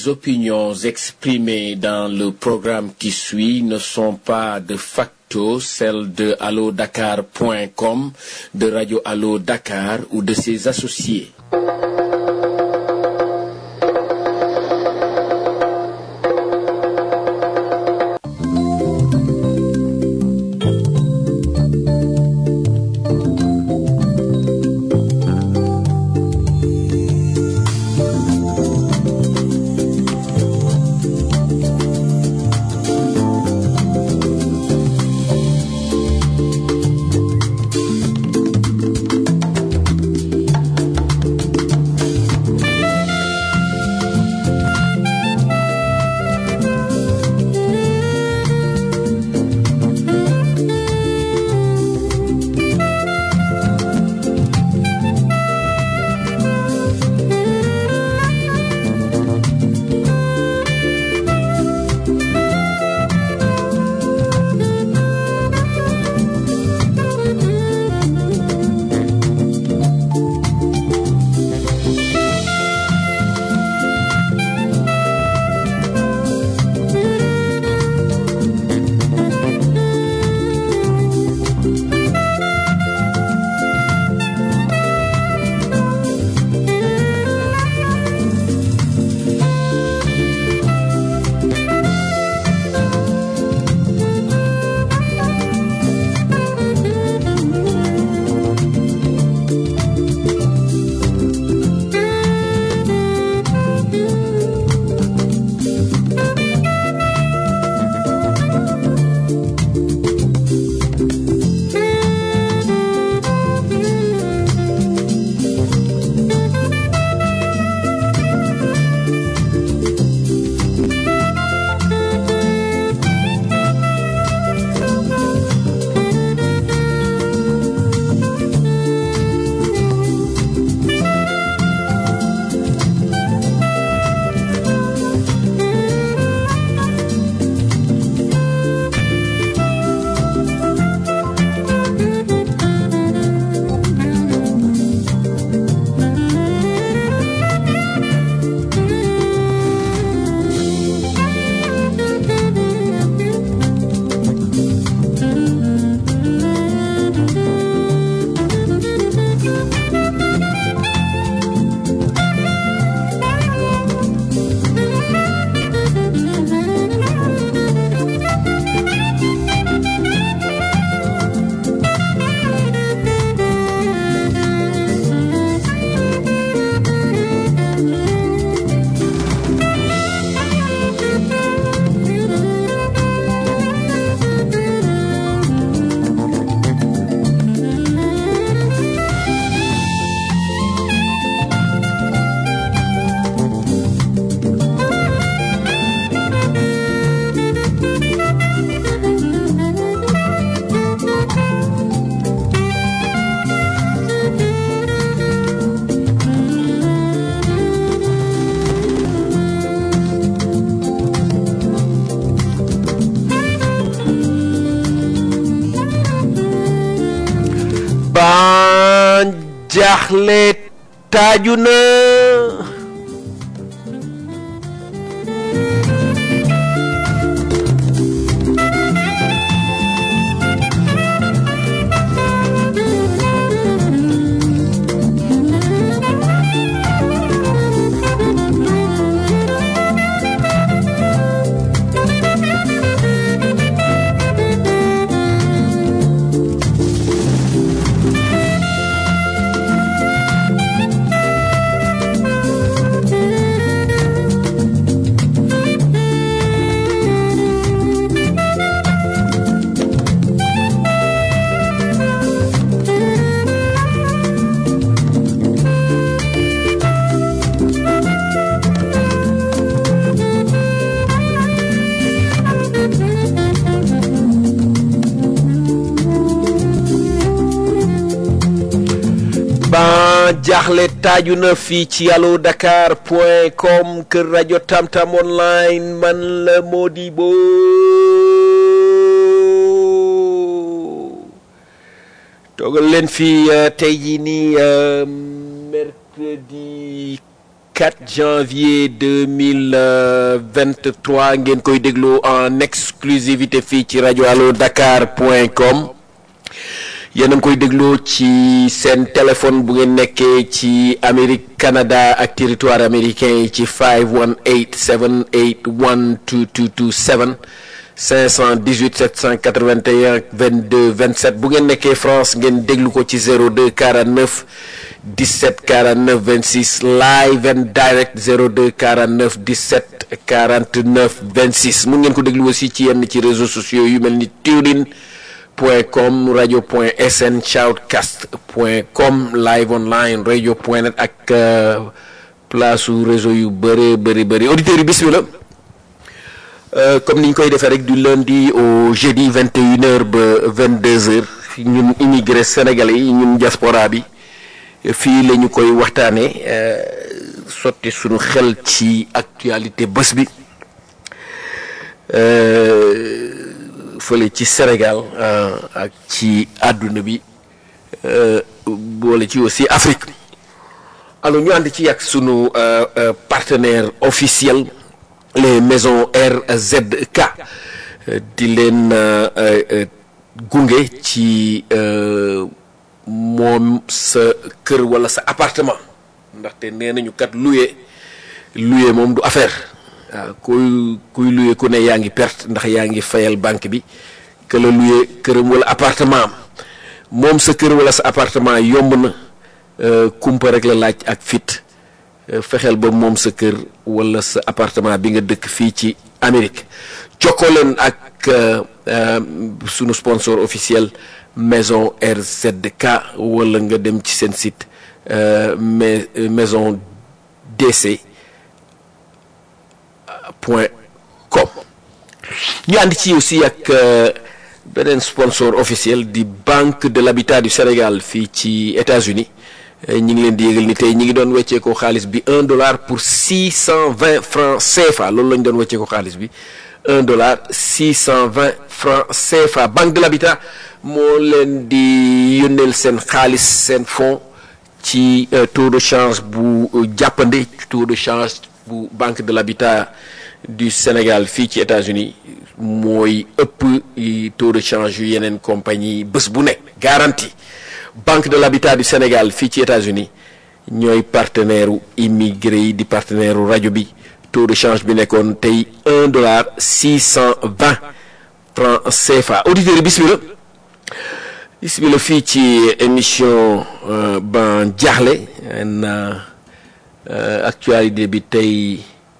Les opinions exprimées dans le programme qui suit ne sont pas de facto celles de allodakar.com, de Radio Allo Dakar ou de ses associés. ban jaaxle taaju na ban jaaxle taaju na fii ci allo dakar point com kër rajo tamtam online man la Modibo toogal leen fii tey jii nii mercredi 24 janvier 2023 ngeen koy déglu en exclusivité fii ci rajo allo dakar point com yéen a ngi koy dégloo ci seen téléphone bu ngeen nekkee ci Amérique Canada ak territoire américain yi ci 518 781 2227 518 781 22 27 bu ngeen nekkee France ngeen déglu ko ci 02 49 17 49 26 live and direct 02 49 17 49 26 mun ngeen ko déglu aussi ci yenn ci réseaux sociaux yu mel ni Tunin point com radio point sn shoutcast point com live online radio point net ak place su réseau yu bëree bëri bëri auditeurs yi bismillah comme ni ñu koy defee rek du lundi au jeudi 21 heures ba 22 heures ñun immigré sénégalais yi ñun diaspora bi fii la ñu koy waxtaanee sotti suñu xel ci actualité bés bi fële ci Sénégal ak ci àdduna bi boole ci aussi Afrique alors ñu ànd ci ak sunu partenaire officiel les maisons RZK di leen gunge ci moom sa kër wala sa appartement ndaxte nee nañu kat loué loué moom du affaire waaw kuy kuy loué ku ne yaa ngi perte ndax yaa ngi fayal banque bi que la loué këram wala appartement am moom sa kër wala sa appartement yomb na kumpa rek la laaj ak fit fexeel ba moom sa kër wala sa appartement bi nga dëkk fii ci Amérique jokkoo leen ak sunu sponsor officiel maison RZK wala nga dem ci seen site mais maison DC point com ñu ànd ci aussi ak beneen sponsor officiel di Banque de l'Habitat du Sénégal fii ci États-Unis ñi ngi leen di yëgal ni tey ñi ngi doon weccee ko xaalis bi un dollar pour six cent vingt francs CFA loolu la ñu doon weccee ko xaalis bi un dollar six cent vingt francs CFA Banque de l'Habitat moo leen di yónneel seen xaalis seen fonds ci taux de change bu jàppande taux de change bu Banque de l'Habitat du Sénégal fii ci États-Unis mooy ëpp taux de change yu yeneen compagnie bés bu nekk garantie Banque de l'Habitat du Sénégal fii ci États-Unis ñooy partenaire u immigré yi di partenaire u rajo bi taux de change bi nekkoon tey un dollar six cent vingt francs CFA auditeurs yi bismillah bismillah fii ci émission ban jaaxle na actualité bi tey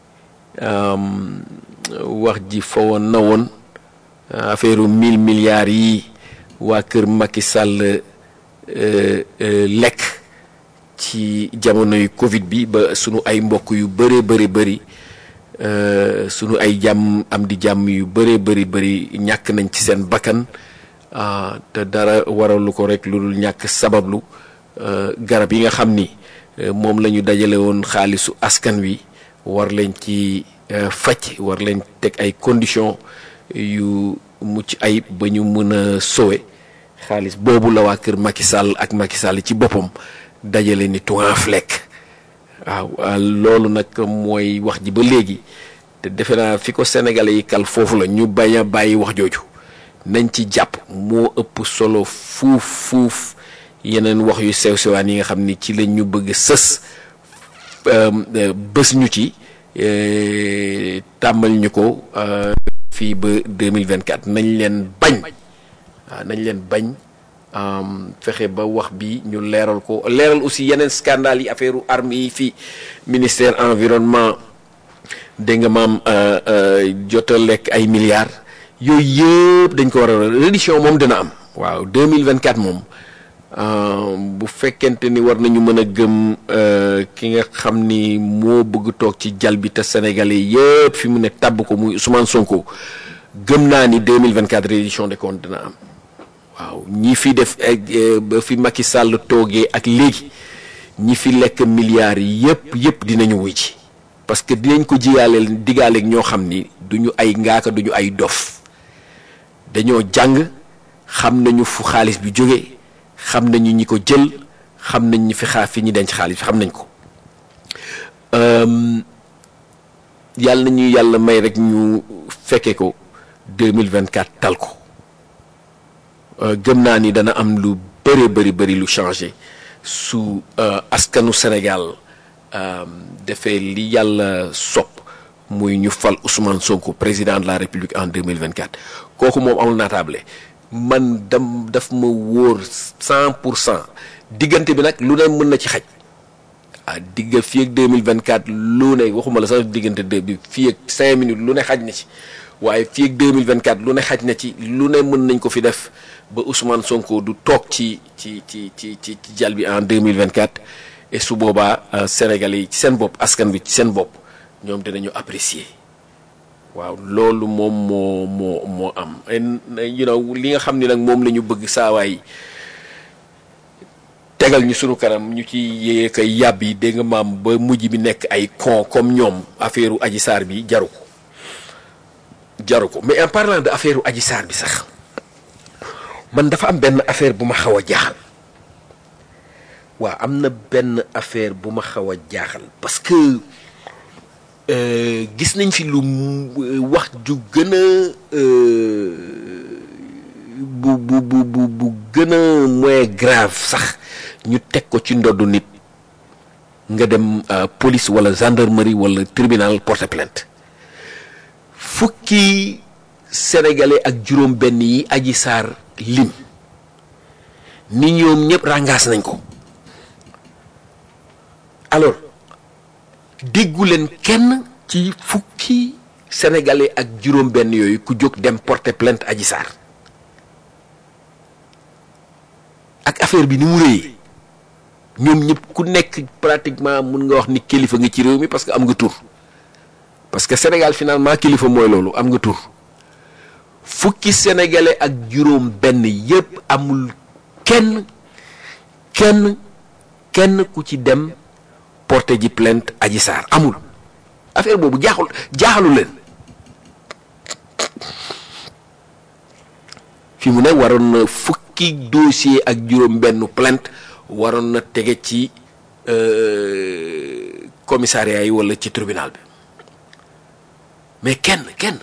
wax ji fa woon na woon affaire mille milliards yi waa kër Macky Sall lekk ci jamonoy Covid bi ba sunu ay mbokk yu bëree bëri bëri sunu ay jàmm am di jàmm yu bëree bëri bëri ñàkk nañ ci seen bakkan te dara waralu ko rek lu dul ñàkk sabablu garab yi nga xam ni moom la ñu dajale woon xaalisu askan wi war leen ci faj war leen teg ay conditions yu mucc ayib ba ñu mën a sowe xaalis boobu la waa kër Macky Sall ak Macky Sall ci boppam dajale ni tuan flek waaw loolu nag mooy wax ji ba léegi te defe naa fi ko sénégalais yi kal foofu la ñu bañ a bàyyi wax jooju nañ ci jàpp moo ëpp solo fuuf fuuf yeneen wax yu sew sewaan yi nga xam ni ci la ñu bëgg sës bés ñu ci tàmmal ñu ko fii ba 2024 nañ leen bañ waaw nañ leen bañ fexe ba wax bi ñu leeral ko leeral aussi yeneen scandale yi affaire u armes yi fii ministère environnement dégg nga maam jota lekk ay milliards yooyu yëpp dañ ko war a reddition moom dina am waaw 2024 moom bu fekkente ni war nañu mën a gëm ki nga xam ni moo bëgg toog ci jal bi te sénégalais yëpp fi mu ne tàbb ko muy Ousmane Sonko gëm naa ni 2024 reddition des comptes dina am waaw ñi fi def ba fi Macky Sall toogee ak léegi ñi fi lekk milliards yëpp yëpp dinañu wuy ci parce que dinañ ko jiyaaleel digaaleeg ñoo xam ni duñu ay ngaaka duñu ay dof dañoo jàng xam nañu fu xaalis bi jóge xam nañu ñi ko jël xam nañ ñi fi xaar fi ñi denc xaalis bi xam nañ ko yàlla na ñu yàlla may rek ñu fekke ko 2024 tal ko gëm naa ni dana am lu bëri bëri bëri lu changé su askanu Sénégal defee li yàlla sopp muy ñu fal Ousmane Sonko président de la République en 2024 kooku moom amul naataable man dam daf ma wóor cent pour cent diggante bi nag lu ne mën na ci xaj ah digga fii ak 2024 lu ne waxuma la sax diggante deux bi fii ak cinq minutes lu ne xaj na ci waaye fii ak 2024 lu ne xaj na ci lu ne mën nañ ko fi def ba Ousmane Sonko du toog ci ci ci ci ci ci jal bi en 2024 et su boobaa Sénégalais yi ci seen bopp askan bi ci seen bopp ñoom dinañu apprécier waaw loolu moom moo moo moo am you know li nga xam ni nag moom la ñu bëgg saawaay tegal ñu sunu kanam ñu ci yéye kay yàbb yi dégg nga maam ba mujj bi nekk ay con comme ñoom affaire u Adji Sarr bi jaru ko jaru ko mais en parlant de affaire u Adji Sarr bi sax man dafa am benn affaire bu ma xaw a jaaxal waaw am na benn affaire bu ma xaw a jaaxal parce que gis nañ fi lu wax ju gën a bu bu bu bu bu gën a moins grave sax ñu teg ko ci ndoddu nit nga dem police wala gendarmerie wala tribunal porter plainte fukki sénégalais ak juróom benn yi Adji Sarr lim ni ñoom ñëpp rangaas nañ ko alors déggu leen kenn ci fukki sénégalais ak juróom benn yooyu ku jóg dem porter plainte Adji Sarr ak affaire bi ni mu rëyee ñoom ñëpp ku nekk pratiquement mun nga wax ni kilifa nga ci réew mi parce que am nga tur parce que Sénégal finalement kilifa mooy loolu am nga tur fukki sénégalais ak juróom benn yëpp amul kenn kenn kenn ku ci dem porter ji plainte Adji Sarr amul affaire boobu jaaxul jaaxalu leen fi mu ne waroon na fukki dossier ak juróom benn plainte waroon na tege ci commissariat yi walla ci tribunal bi mais kenn kenn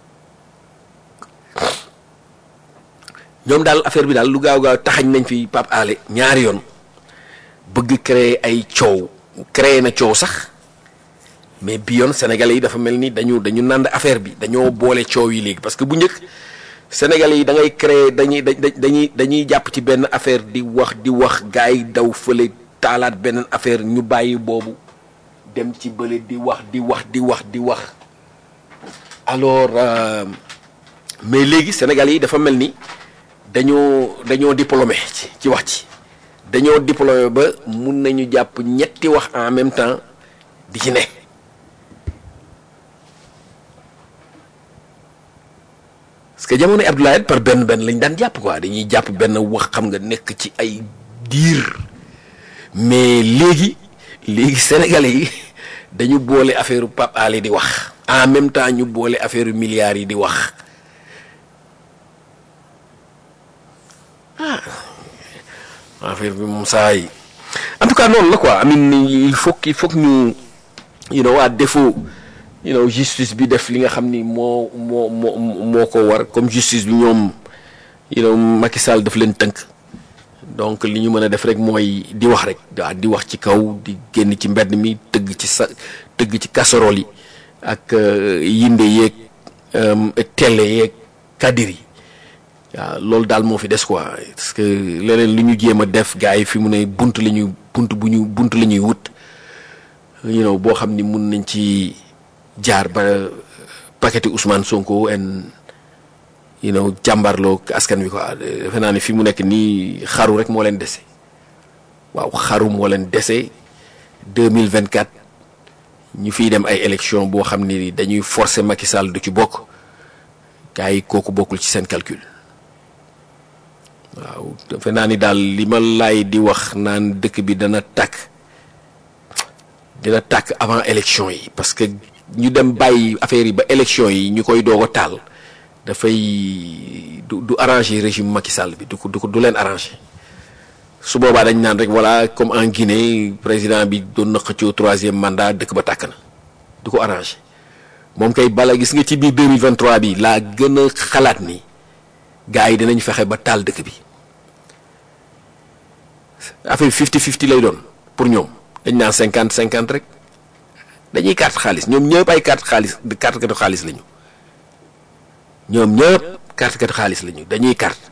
ñoom daal affaire bi daal lu gaaw gaaw taxañ nañ fi Pape Alé ñaari yoon bëgg créer ay coow créer na coow sax mais bi yoon sénégalais yi dafa mel ni dañu dañu nànd affaire bi dañoo boole coow yi léegi parce que bu njëkk sénégalais yi da ngay créer dañuy dañuy dañuy jàpp ci benn affaire di wax di wax gars yi daw fële taalaat beneen affaire ñu bàyyi boobu dem ci bële di wax di wax di wax di wax alors mais léegi sénégalais yi dafa mel ni dañoo dañoo diplômé ci ci wax ci dañoo diplômé ba mun nañu jàpp ñetti wax en même temps di ci ne parce que jamono Abdoulaye par benn benn lañ daan jàpp quoi dañuy jàpp benn wax xam nga nekk ci ay diir mais léegi léegi sénégalais yi dañu boole affaire Pape Alé di wax en même temps ñu boole affaire milliards yi di wax ah affaire bi moom saa yi en tout cas noonu la quoi amin il faut il faut que ñu you know à défaut you know justice bi def li nga xam ni moo moo moo moo ko war comme justice bi ñoom you know Macky Sall daf leen tënk donc li ñu mën a def rek mooy di wax rek waaw di wax ci kaw di génn ci mbedd mi tëgg ci sa tëgg ci casserole yi ak yinde yeeg télé yeeg kadir yi waaw loolu daal moo fi des quoi parce que leneen li ñu jéem a def gars yi fi mu ne bunt la ñuy bunt bu ñu bunt la ñuy wut you know boo xam ni mun nañ ci jaar ba paqueti Ousmane Sonko en you know jàmbarloo askan wi quoi defe naa ne fi mu nekk nii xaru rek moo leen dese waaw xaru moo leen dese 2024 ñu fiy dem ay élection boo xam ni dañuy forcer Macky Sall du ci bokk gars yi kooku bokkul ci seen calcul waaw defe naa ni daal li ma laay di wax naan dëkk bi dana tàkk dina tàkk avant élection yi parce que ñu dem bàyyi affaire yi ba élection yi ñu koy doog a taal dafay du du arranger régime Macky Sall bi du ko du ko du leen arranger su boobaa dañ naan rek voilà comme en Guinée président bi doon na xëccoo troisième mandat dëkk ba tàkk na du ko arrangé moom kay bala gis nga ci biir 2023 bi laa gën a xalaat ni gars yi dinañ fexe ba taal dëkk bi affaire bi 50-50 lay doon pour ñoom dañ naan 50-50 rek dañuy carte xaalis ñoom ñëpp ay carte xaalis carte katu xaalis lañu ñoom ñëpp carte katu xaalis lañu dañuy carte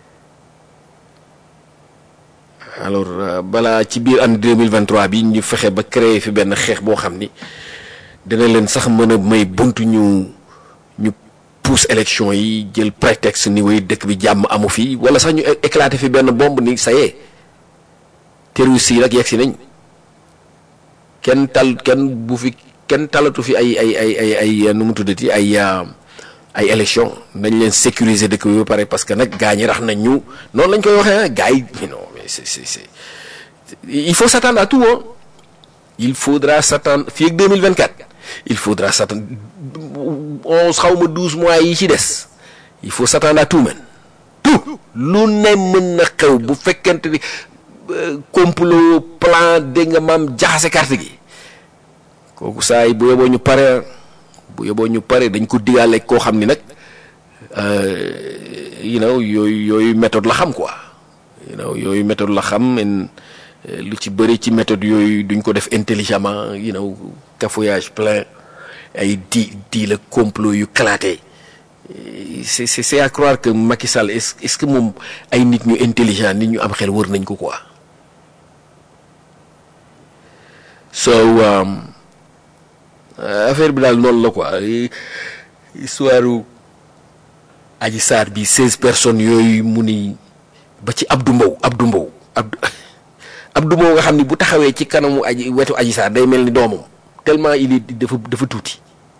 alors balaa ci biir année 2023 bi ñu fexe ba créer fi benn xeex boo xam ni dina leen sax mën a may buntu ñu ñu pousse élection yi jël prétexte ni way dëkk bi jàmm amu fi wala sax ñu éclater fi benn bombe ni ça y est terroristes yi nag yegg si nañ kenn tal kenn bu fi kenn talatu fi ay ay ay ay ay nu mu tuddati ay ay élection nañ leen sécuriser dëkk bi ba pare parce que nag gaa ñi rax nañ ñu noonu lañ koy waxee ah gaa yi non mais c'est c'est c'est il faut s'attendre à tout hein il faudra s'attendre fii ak 2024 il faudra s'attendre onze xaw ma douze mois yi ci des il faut s'attendre à tout man tout lu ne mën na xew bu fekkente ni complot plan dégg nga maam jaxase carte gi kooku saa yi bu yeboo ñu pare bu yeboo ñu pare dañ ko digaale koo xam ni nag you know yooyu yooyu méthode la xam quoi you know yooyu méthode la xam en lu ci bëri ci méthode yooyu duñ ko def intelligemment you know cafouillage plein ay di di la complot yu claté c'est c'est c'est à croire que Macky Sall est est-ce que moom ay nit ñu intelligent nit ñu am xel wër nañ ko quoi so affaire bi daal noonu la quoi histoire Adji Sarr bi seize personnes yooyu mu ni ba ci Abdou Mbow Abdou Mbow Abdou Abdou Mbow nga xam ni bu taxawee ci kanamu aji wetu Adji Sarr day mel ni doomam tellement il est dafa dafa tuuti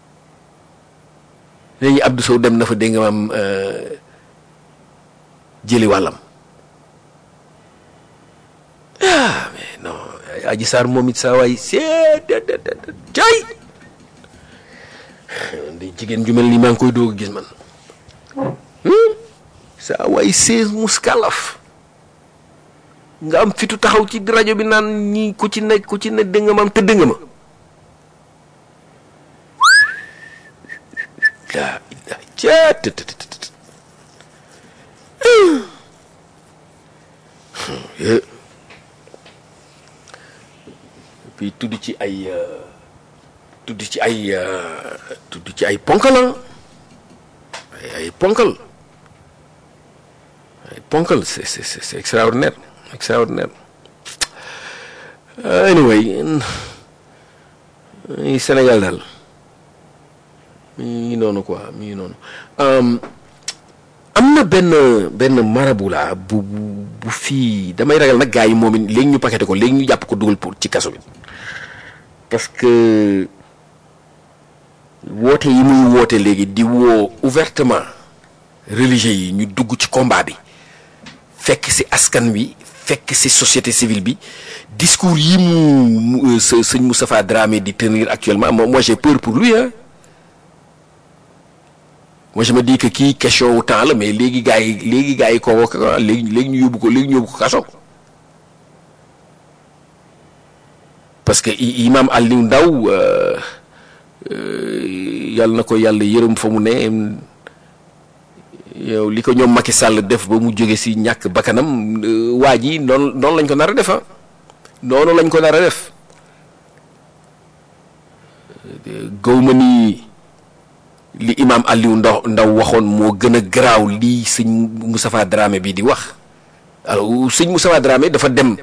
léegi Abdou Sow dem na fa dégg nga maam jëli wàllam ah mais non Adji Sarr moom it saa waay seet cay di jigéen ju mel ni maa ngi koy doog a gis man saa waay seize muskalaf nga am fitu taxaw ci rajo bi naan ñi ku ci nekk ku ci ne dégg nga maam tëdd nga ma daa daa caat puis tudd ci ay tudd ci ay tudd ci ay ponkal ay ay ponkal ay ponkal c'est c'est c'est extraordinaire extraordinaire anyway Sénégal daal mi ngi noonu quoi mi ngi noonu am na benn benn marabu laa bu bu fii damay ragal nag gars yi moom it léegi ñu paqueté ko léegi ñu jàpp ko dugal pour ci kaso bi parce que woote yi muy woote léegi di woo ouvertement religieux yi ñu dugg ci combat bi fekk ci askan wi fekk ci société civile bi discours yi mu sëñ Moustapha Dramé di tenir actuellement moi j'ai peur pour lui hein moi je me dis que kii question wu temps la mais léegi gars yi léegi gars yi convoqué ko léegi léegi ñu yóbbu ko léegi ñu yóbbu ko kaso parce que imam Aliou Ndaw yàlla na ko yàlla yërëm fa mu ne yow li ko ñoom Macky Sall def ba mu jóge ci ñàkk bakkanam waa ji noonu noonu lañ ko nar a def ah noonu lañ ko nar a def gaw ma ni li imam Aliou Ndaw Ndaw waxoon moo gën a garaaw lii sëñ Moustapha Dramé bi di wax alors sëñ Moustapha Dramé dafa dem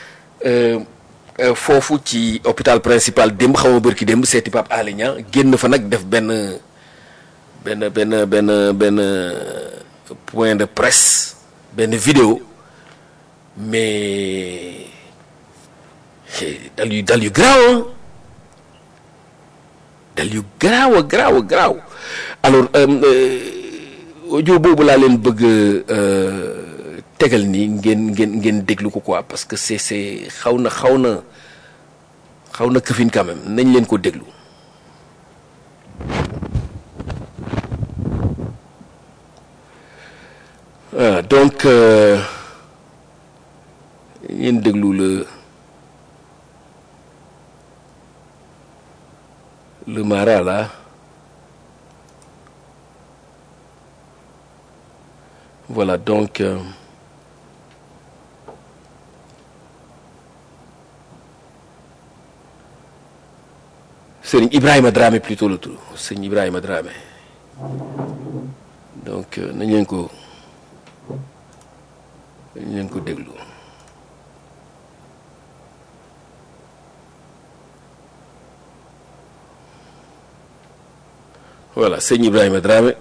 foofu ci hôpital principal démb xaw ma bërki démb seeti Pape Alé Niang génn fa nag def benn benn benn benn benn point de presse benn vidéo mais dal yu dal yu garaaw dal yu garaaw a garaaw a garaaw alors audio boobu laa leen bëgg tegal nii ngeen ngeen ngeen déglu ko quoi parce que c'est c'est xaw na xaw na xaw na këfin quand même nañ leen ko déglu ah donc ngeen déglu le le mara là voilà donc euh, Serigne Ibrahima Dramé plutôt la tudd Serigne Ibrahima Dramé donc euh, nañ leen ko nañ leen ko déglu voilà Serigne Ibrahima Dramé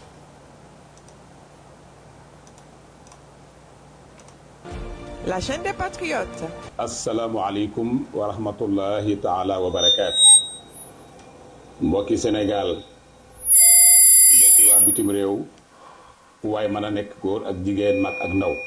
La chaîne des patriotes. asalaamualeykum wa rahmatullahi taala wa barakaatu mbokki Sénégal mbokki waa bitim réew fu waay mën a nekk góor ak jigéen mag ak ndaw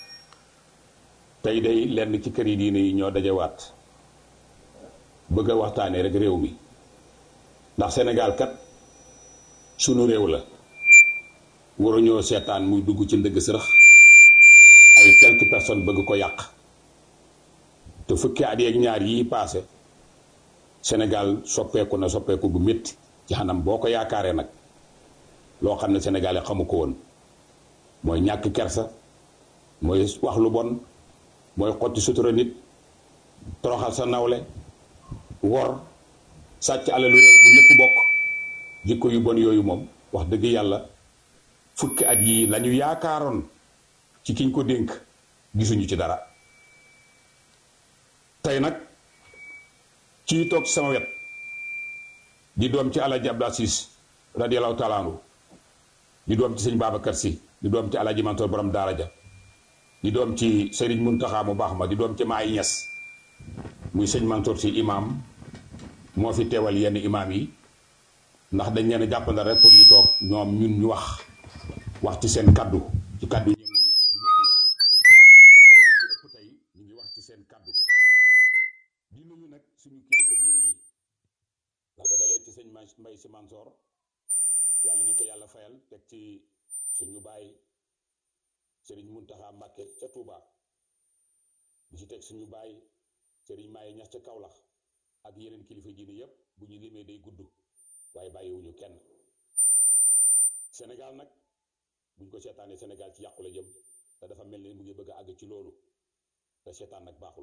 tey day lenn ci kër yi diine yi ñoo dajewaat bëgg a waxtaanee rek réew mi ndax Sénégal kat sunu réew la waruñoo seetaan muy dugg ci ndëgg sërëx ay quelques personnes bëgg ko yàq te fukki at yeeg ñaar yii paase Sénégal soppeeku na soppeeku bu métti ci xanam boo ko yaakaaree nag loo xam ne sénégalais xamu ko woon mooy ñàkk kersa mooy wax lu bon mooy xotti sutura nit toroxal sa nawle wor sàcc alalu réew bu ñëpp bokk jikko yu bon yooyu moom wax dëgg yàlla fukki at yii lañu yaakaaroon ci kiñ ko dénk gisuñu ci dara tey nag kii toog ci sama wet di doom ci alaji Abdou Aziz radiyallahu taala anhu di doom ci sëñ Babacar Si di doom ci alaji Mansour borom daara ja di doom ci Serigne Muntaxa mu baax ma di doom ci Maay Ñas muy sëñ Mansour si imam moo fi teewal yenn imam yi ndax dañ leen a jàppandal rek pour ñu toog ñoom ñun ñu wax wax ci seen kaddu ci kaddu ñenn ñi waaye li ci ëpp tey ñu ngi wax ci seen kaddu di nuyu nag suñu kilifa diine yi la ko dalee ci sëñ Mbay Si Mansoor yàlla ñu ko yàlla fayal teg ci suñu baay sëriñ Muntaxa Mbàkke ca Tuuba di ci teg suñu baay sëriñ Maaye Ñas ca Kawlax ak yeneen kilifa diine yépp bu ñu limee day gudd waaye bàyyiwuñu kenn Sénégal nag buñ ko seetaanee Sénégal ci yàqu la jëm te dafa mel ni mu ngi bëgg a àgg ci loolu te seetaan nag baaxul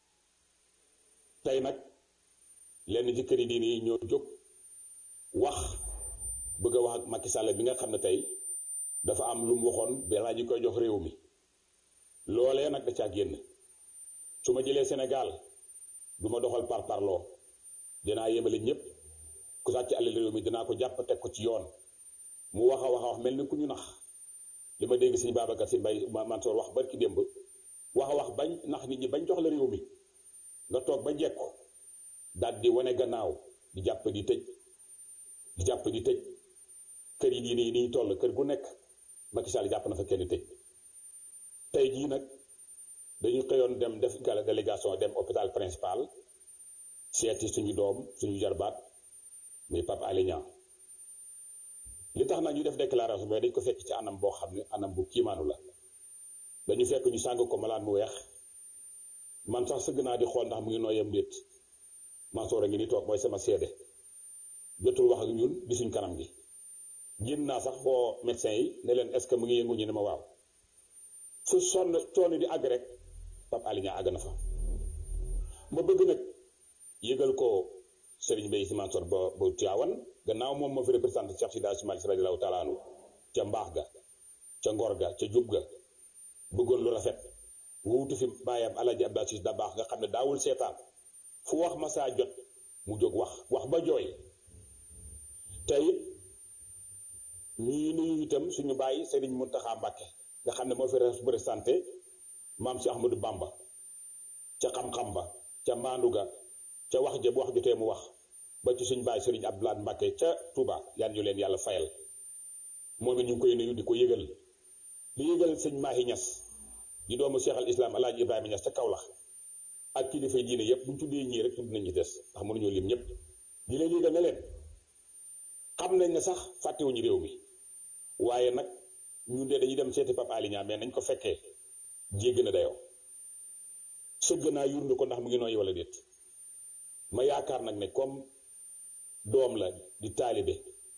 tey nag lenn ci këri diine yi ñoo jóg wax bëgg a wax ak Macky Sall bi nga xam ne tey dafa am lu mu waxoon balaa ñu koy jox réew mi loolee nag da caa génn su ma jëlee Sénégal du ma doxal par parloo dinaa yemale ñëpp ku sàcc alal réew mi dinaa ko jàpp teg ko ci yoon mu wax a wax a wax mel ni ku ñu nax li ma dégg sëñ Babacar si Mbay Mansoor wax barki démb wax a wax bañ nax nit ñi bañ jox la réew mi nga toog ba jekku daal di wane gannaaw di jàpp di tëj di jàpp di tëj kër yi diine yi ni ñu toll kër gu nekk Macky Sall jàpp na fa kenn tëj tey jii nag dañu xëyoon dem def gala délégation dem hôpital principal seeti suñu doom suñu jarbaat muy Pape Alé Niang li tax nag ñu def déclaration mooy dañ ko fekk ci anam boo xam ne anam bu kiimaanu la dañu fekk ñu sàng ko malaan mu weex man sax sëgg naa di xool ndax mu ngi nooyam déet Mansoor a ngi ni toog mooy sama seede jotul wax ak ñun di suñ kanam gi génn naa sax woo médecin yi ne leen est ce que mu ngi yëngu ñu ne ma waaw fu sonn coono di àgg rek Pape Alé Niang àgg na fa ma bëgg nag yëgal ko Serigne Mbaye Sy Mansour ba ba Tiwaawan gannaaw moom moo fi représenté Cheikh Sida Sy Malick radiyallahu taala anhu ca mbaax ga ca ngor ga ca jub ga bëggoon lu rafet wuutu fi bàyyam Alaaji Abdou Aziz da baax nga xam ne daawul seetaan fu wax masaa jot mu jóg wax wax ba jooy te it ñii nuyu itam suñu bàyyi Serigne Mountakha Mbacké nga xam ne moo fi représenté maam si Ahmadou Bamba ca xam-xam ba ca maandu ga ca wax ja bu wax jotee mu wax ba ci suñ bàyyi Serigne Abdoulaye Mbacké ca Touba yan ñu leen yàlla fayal moom it ñu ngi koy nuyu di ko yëgal di yëgal sëñ Mahi Niass di doomu Cheikh al Islam Alaaji Ibrahima Niass ca Kaolack ak kilifa diine yépp bu ñu tuddee ñii rek tudd nañ ci des ndax mënuñoo lim ñëpp di leen yëgal ne leen xam nañ ne sax fàttewuñu réew mi waaye nag ñun de dañuy dem seeti Pape Alé Niang mais nañ ko fekkee jégg na dayoo sëgg naa yurndu ko ndax mu ngi nooy wala déet ma yaakaar nag ne comme doom la di taalibe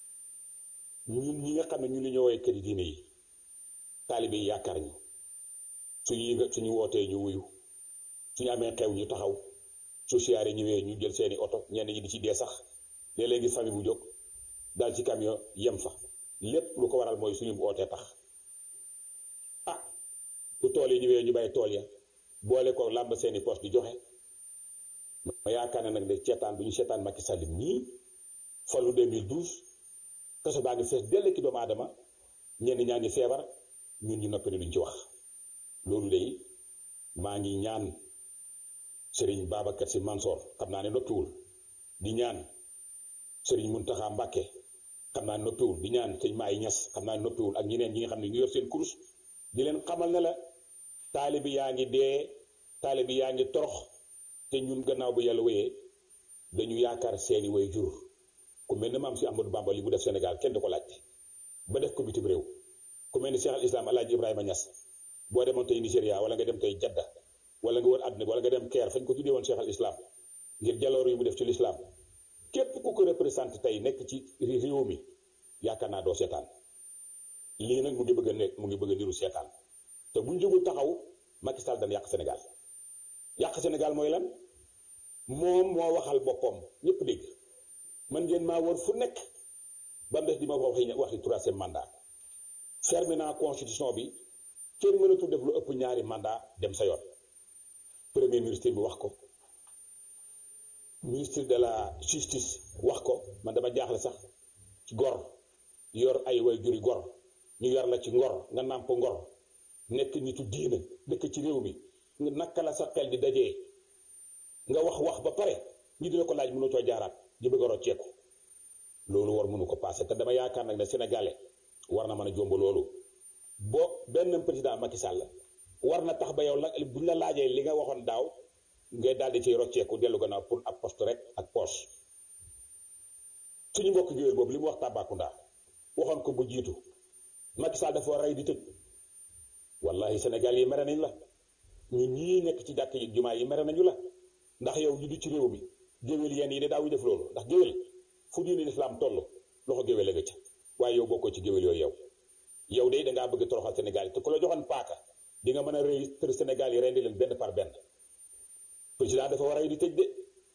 ñun ñi nga xam ne ñu li ñoo woowee këri diine yi taalibe yi yaakaar ñu suñu suñu wootee ñu wuyu suñu amee xew ñu taxaw su siyaare ñëwee ñu jël seeni oto ñenn ñi di ci dee sax léeg-léegi famille bu jóg daal ci camion yem fa lépp lu ko waral mooy suñu ootee tax ah bu tool yi ñëwee ñu bàyyi tool ya boole ko làmb seeni poste di joxe ma yaakaar ne nag de seetaan bu ñu seetaan Macky Sall nii falu 2012 kaso baa ngi fees dell ki doomu aadama ñenn ñaa ngi feebar ñun ñu noppi ne duñ ci wax loolu de maa ngi ñaan Serigne Babacar Sy Mansour xam naa ne noppiwul di ñaan Serigne Mountakha Mbacké xam naa ne noppiwul di ñaan sëñ Maay Ñas xam naa ne noppiwul ak ñeneen ñi nga xam ne ñu yor seen kurus di leen xamal ne la taalibi yaa ngi dee taalibi yaa ngi torox te ñun gannaaw bu yàlla wéyee dañu yaakaar seeni way jur ku mel ne maam si Amadou Bamba li mu def Sénégal kenn du ko laajte ba def ko bitim réew ku mel ni Cheikh al Islam Alaaji Ibrahima Ñas boo demoon tey Nigéria wala nga dem tey Jadda wala nga wër àdduna wala nga dem Caire fañ ko tuddee woon Cheikh al Islam ngir jaloor yu mu def ci l'islam képp ku ko représenté tey nekk ci réew mi yaakaar naa doo seetaan lii nag mu ngi bëgg a nekk mu ngi bëgg a niru seetaan te buñ jógul taxaw Macky Sall dana yàq Sénégal yàq Sénégal mooy lan moom moo waxal boppam ñëpp dégg man ngeen maa wër fu nekk ba mu des di ma waxi waxi troisième mandat fermé naa constitution bi kenn mënatul def lu ëpp ñaari mandat dem sa yoon premier ministre bi wax ko ministre de la justice wax ko man dama jaaxle sax ci gor yor ay way juri gor ñu yor la ci ngor nga nàmp ngor nekk nitu diina dëkk ci réew mi nga naka la sa xel di dajee nga wax wax ba pare ñu dina ko laaj mënu coo jaaraat di bëgg a rocceeku loolu war mënu ko passé te dama yaakaar nag ne sénégalais war na mën a jomb loolu boo benn président Macky Sall war na tax ba yow la buñ la laajee li nga waxoon daaw ngay daal di ciy rocceeku dellu gannaaw pour ab poste rek ak poche suñu mbokk géwél boobu li mu wax Tambacounda waxoon ko bu jiitu Macky Sall dafa war rey di tëj wallahi Sénégal yi mere nañ la ñun ñii nekk ci jàkk yi jumaa yi mere nañu la ndax yow ñu du ci réew mi géwél yenn yi de daawuy def loolu ndax géwél fu diine lislaam toll loxo géwél la nga ca waaye yow bokkoo ci géwél yooyu yow yow de dangaa bëgg toroxal Sénégal yi te ku la joxoon paaka di nga mën a rëy tër Sénégal yi rendi leen benn par benn président dafa war a rey di tëj de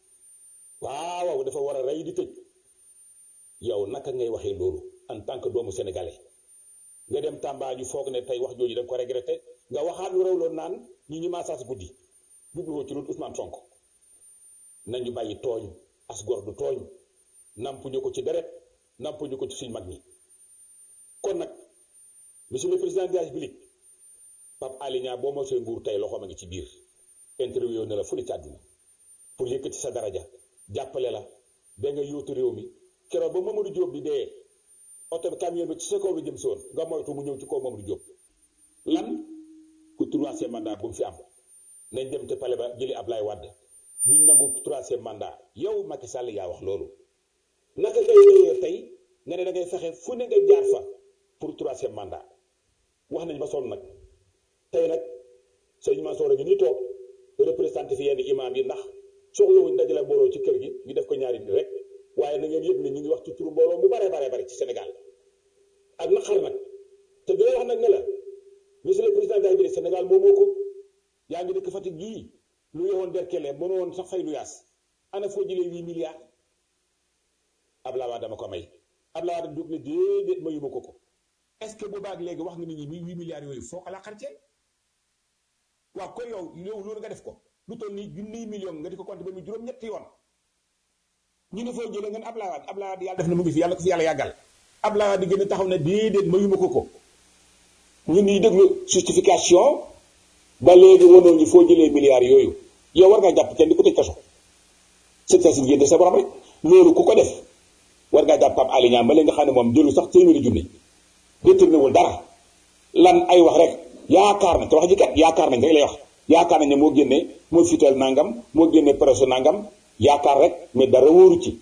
waaw dafa war a rey di tëj yow naka ngay waxee loolu en tant que doomu sénégalais nga dem Tamba ñu foog ne tey wax jooju da nga ko regretté nga waxaat lu rew loon naan ñi ñu maasaas guddi jubluwoo ci loolu Ousmane Sonko nañu bàyyi tooñ as gor du tooñ nampuñu ko ci deret nampuñu ko ci suñ mag ñi kon nag monsieur le président de la République Pape Alé Niang boo mosee nguur tey loxoom a ngi ci biir interview na la fu ne ci àdduna pour yëkkati sa daraja jàppale la ba nga yóotu réew mi keroog ba Mamadou Diop di dee oto bi camion bi ci sa kaw bi jëm si woon nga moytu mu ñëw ci kaw Mamadou Diop lan ku troisième mandat bu mu fi am nañ dem te pale ba jëli Ablaye Wade biñ nangu troisième mandat yow Macky Sall yaa wax loolu naka ngay ñëwee tey nga ne da ngay fexe fu ne nga jaar fa pour troisième mandat wax nañ ba sonn nag tey nag sëñ Mansour ñu ni toog représenté fi yenn imam yi ndax soxlawuñ dajale mbooloo ci kër gi ñu def ko ñaari nit rek waaye na ngeen yëg ne ñu ngi wax ci turu mbooloo mu bare bare bare ci Sénégal ak naqar nag te dina wax nag ne la monsieur le président de la République Sénégal moomoo ko yaa ngi dëkk Fatick gii lu yowoon derkele mënoo woon sax fay lu yaas ana foo jëlee huit milliards Abdoulaye Wade dama ko may Abdoulaye Wade dugg ne déedéet mayuma ko ko est ce que boobaag léegi wax nga nit ñi mi huit milliards yooyu foo ko la xarcee waaw kon yow yow loolu nga def ko lu toll nii junniy million nga di ko compté ba mu juróom-ñetti yoon ñu ne foo jëlee ngeen Abdoulaye Wade Abdoulaye Wade yàlla def na mu ngi fi yàlla ko fi yàlla yàggal Abdoulaye Wade gën a taxaw ne déedéet mayuma ko ko ñun ñuy déglu justification ba léegi wanoo ñu foo jëlee milliards yooyu yow war nga jàpp kenn di ko tëj kaso c'est ça si génne sa borom rek loolu ku ko def war ngaa jàpp Pape Alé Niang ma leen nga xam ne moom jëlu sax téeméeri junni détourné wul dara lan ay wax rek yaakaar na te wax ji kat yaakaar nañ rek lay wax yaakaar nañ ne moo génne moo fital nangam moo génne presse nangam yaakaar rek mais dara wóoru ci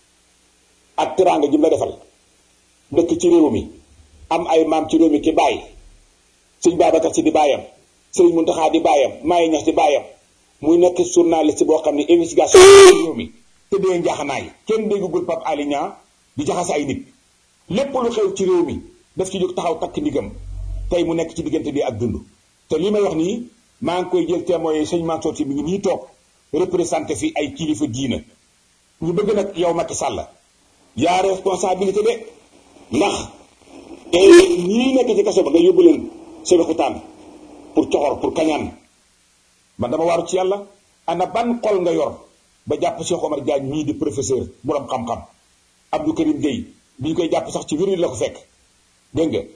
ak teraanga ji mu la defal dëkk ci réew mi am ay maam ci réew mi ki bàyyi sëñ Babacar Si di bàyyam sëriñ Muntaxa di bàyyam Maay Ñas di bàyyam muy nekk journaliste boo xam ne investigation réew mi te dee njaaxanaay kenn déggagul Pape Alé Niang di jaxase ay nit lépp lu xew ci réew mi daf ci jóg taxaw takk ndigam tey mu nekk ci diggante bi ak dund te li may wax nii maa ngi koy jël témoin sëñ Mansour Sy mi ngi nii toog représenté fi ay kilifa diina ñu bëgg nag yow Macky Sall yaa responsabilité de ndax te ñii nekk ci kaso ba nga yóbbu leen Sébikotane pour coxor pour kañaan man dama waaru ci yàlla ana ban xol nga yor ba jàpp Cheikh Omar Diagne mii di professeur borom xam-xam Abdou Karim Gueye bi ñu koy jàpp sax ci wér la ko fekk dégg nga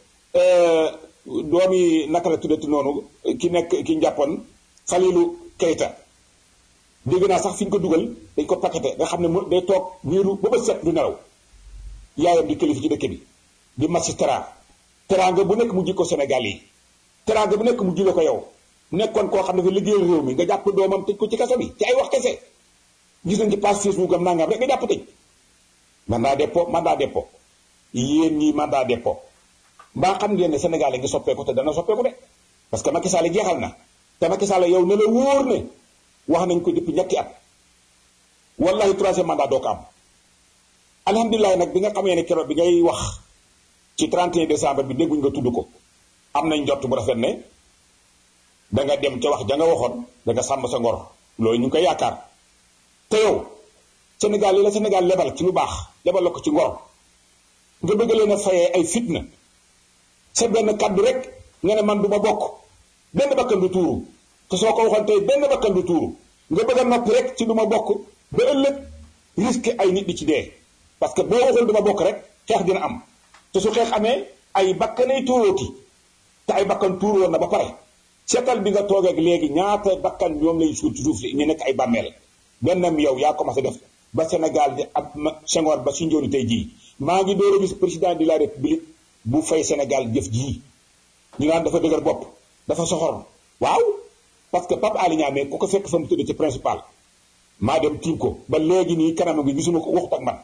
doomi naka la tuddati noonu ki nekk ki njàppoon Falilou Keita dégg naa sax fi ñu ko dugal dañ ko paqueté nga xam ne mu day toog wéeru ba ba set du nelaw yaayam di kilifa ci dëkk bi di magistrat teraanga bu nekk mu ji ko Sénégal yi teraanga bu nekk mu jule ko yow nekkoon koo xam ne fa liggéeyal réew mi nga jàpp doomam tëj ko ci kaso bi ci ay wax kese gis nañ ci page Facebook am nangam rek nga jàpp tëj mandat dépôt mandat dépôt yéen ñii mandat dépôt mbaa xam ngeen ne Sénégal ngi soppeeku te dana soppeeku de parce que Macky Sall jeexal na te Macky Sall yow ne la wóor ne wax nañ ko depuis ñetti at wallahi troisième mandat doo ko am alhamdulilah nag bi nga xamee ne keroog bi ngay wax ci 31 décembre bi dégguñ nga tudd ko am nañ njott bu rafet ne da nga dem ca wax ja nga waxoon da nga sàmm sa ngor loolu ñu ngi koy yaakaar te yow Sénégal yi la Sénégal lebal ci lu baax lebal la ko ci ngor nga bëgg leen a fayee ay fitna sa benn kaddu rek nga ne man du ma bokk benn bakkan du tuuru te soo ko waxoon tey benn bakkan du tuuru nga bëgg a noppi rek ci du ma bokk ba ëllëg risque ay nit di ci dee parce que boo waxul du ma bokk rek xeex dina am te su xeex amee ay bakkanay tuurooti te ay bakkan tuuru woon na ba pare seetal bi nga toog ak léegi ñaata bakkan ñoom lay suuf ci suuf si ñu nekk ay bàmmeel bennam yow yaa commencé def ba Sénégal di ab Senghor ba si njooni tey jii maa ngi door a gis président de la république bu fay Sénégal jëf jii ñu naan dafa dëgër bopp dafa soxor waaw parce que Pape Alé Niang ku ko fekk fa mu tëdd ci principal maa dem tiim ko ba léegi nii kanam gi gisuma ko waxut ak man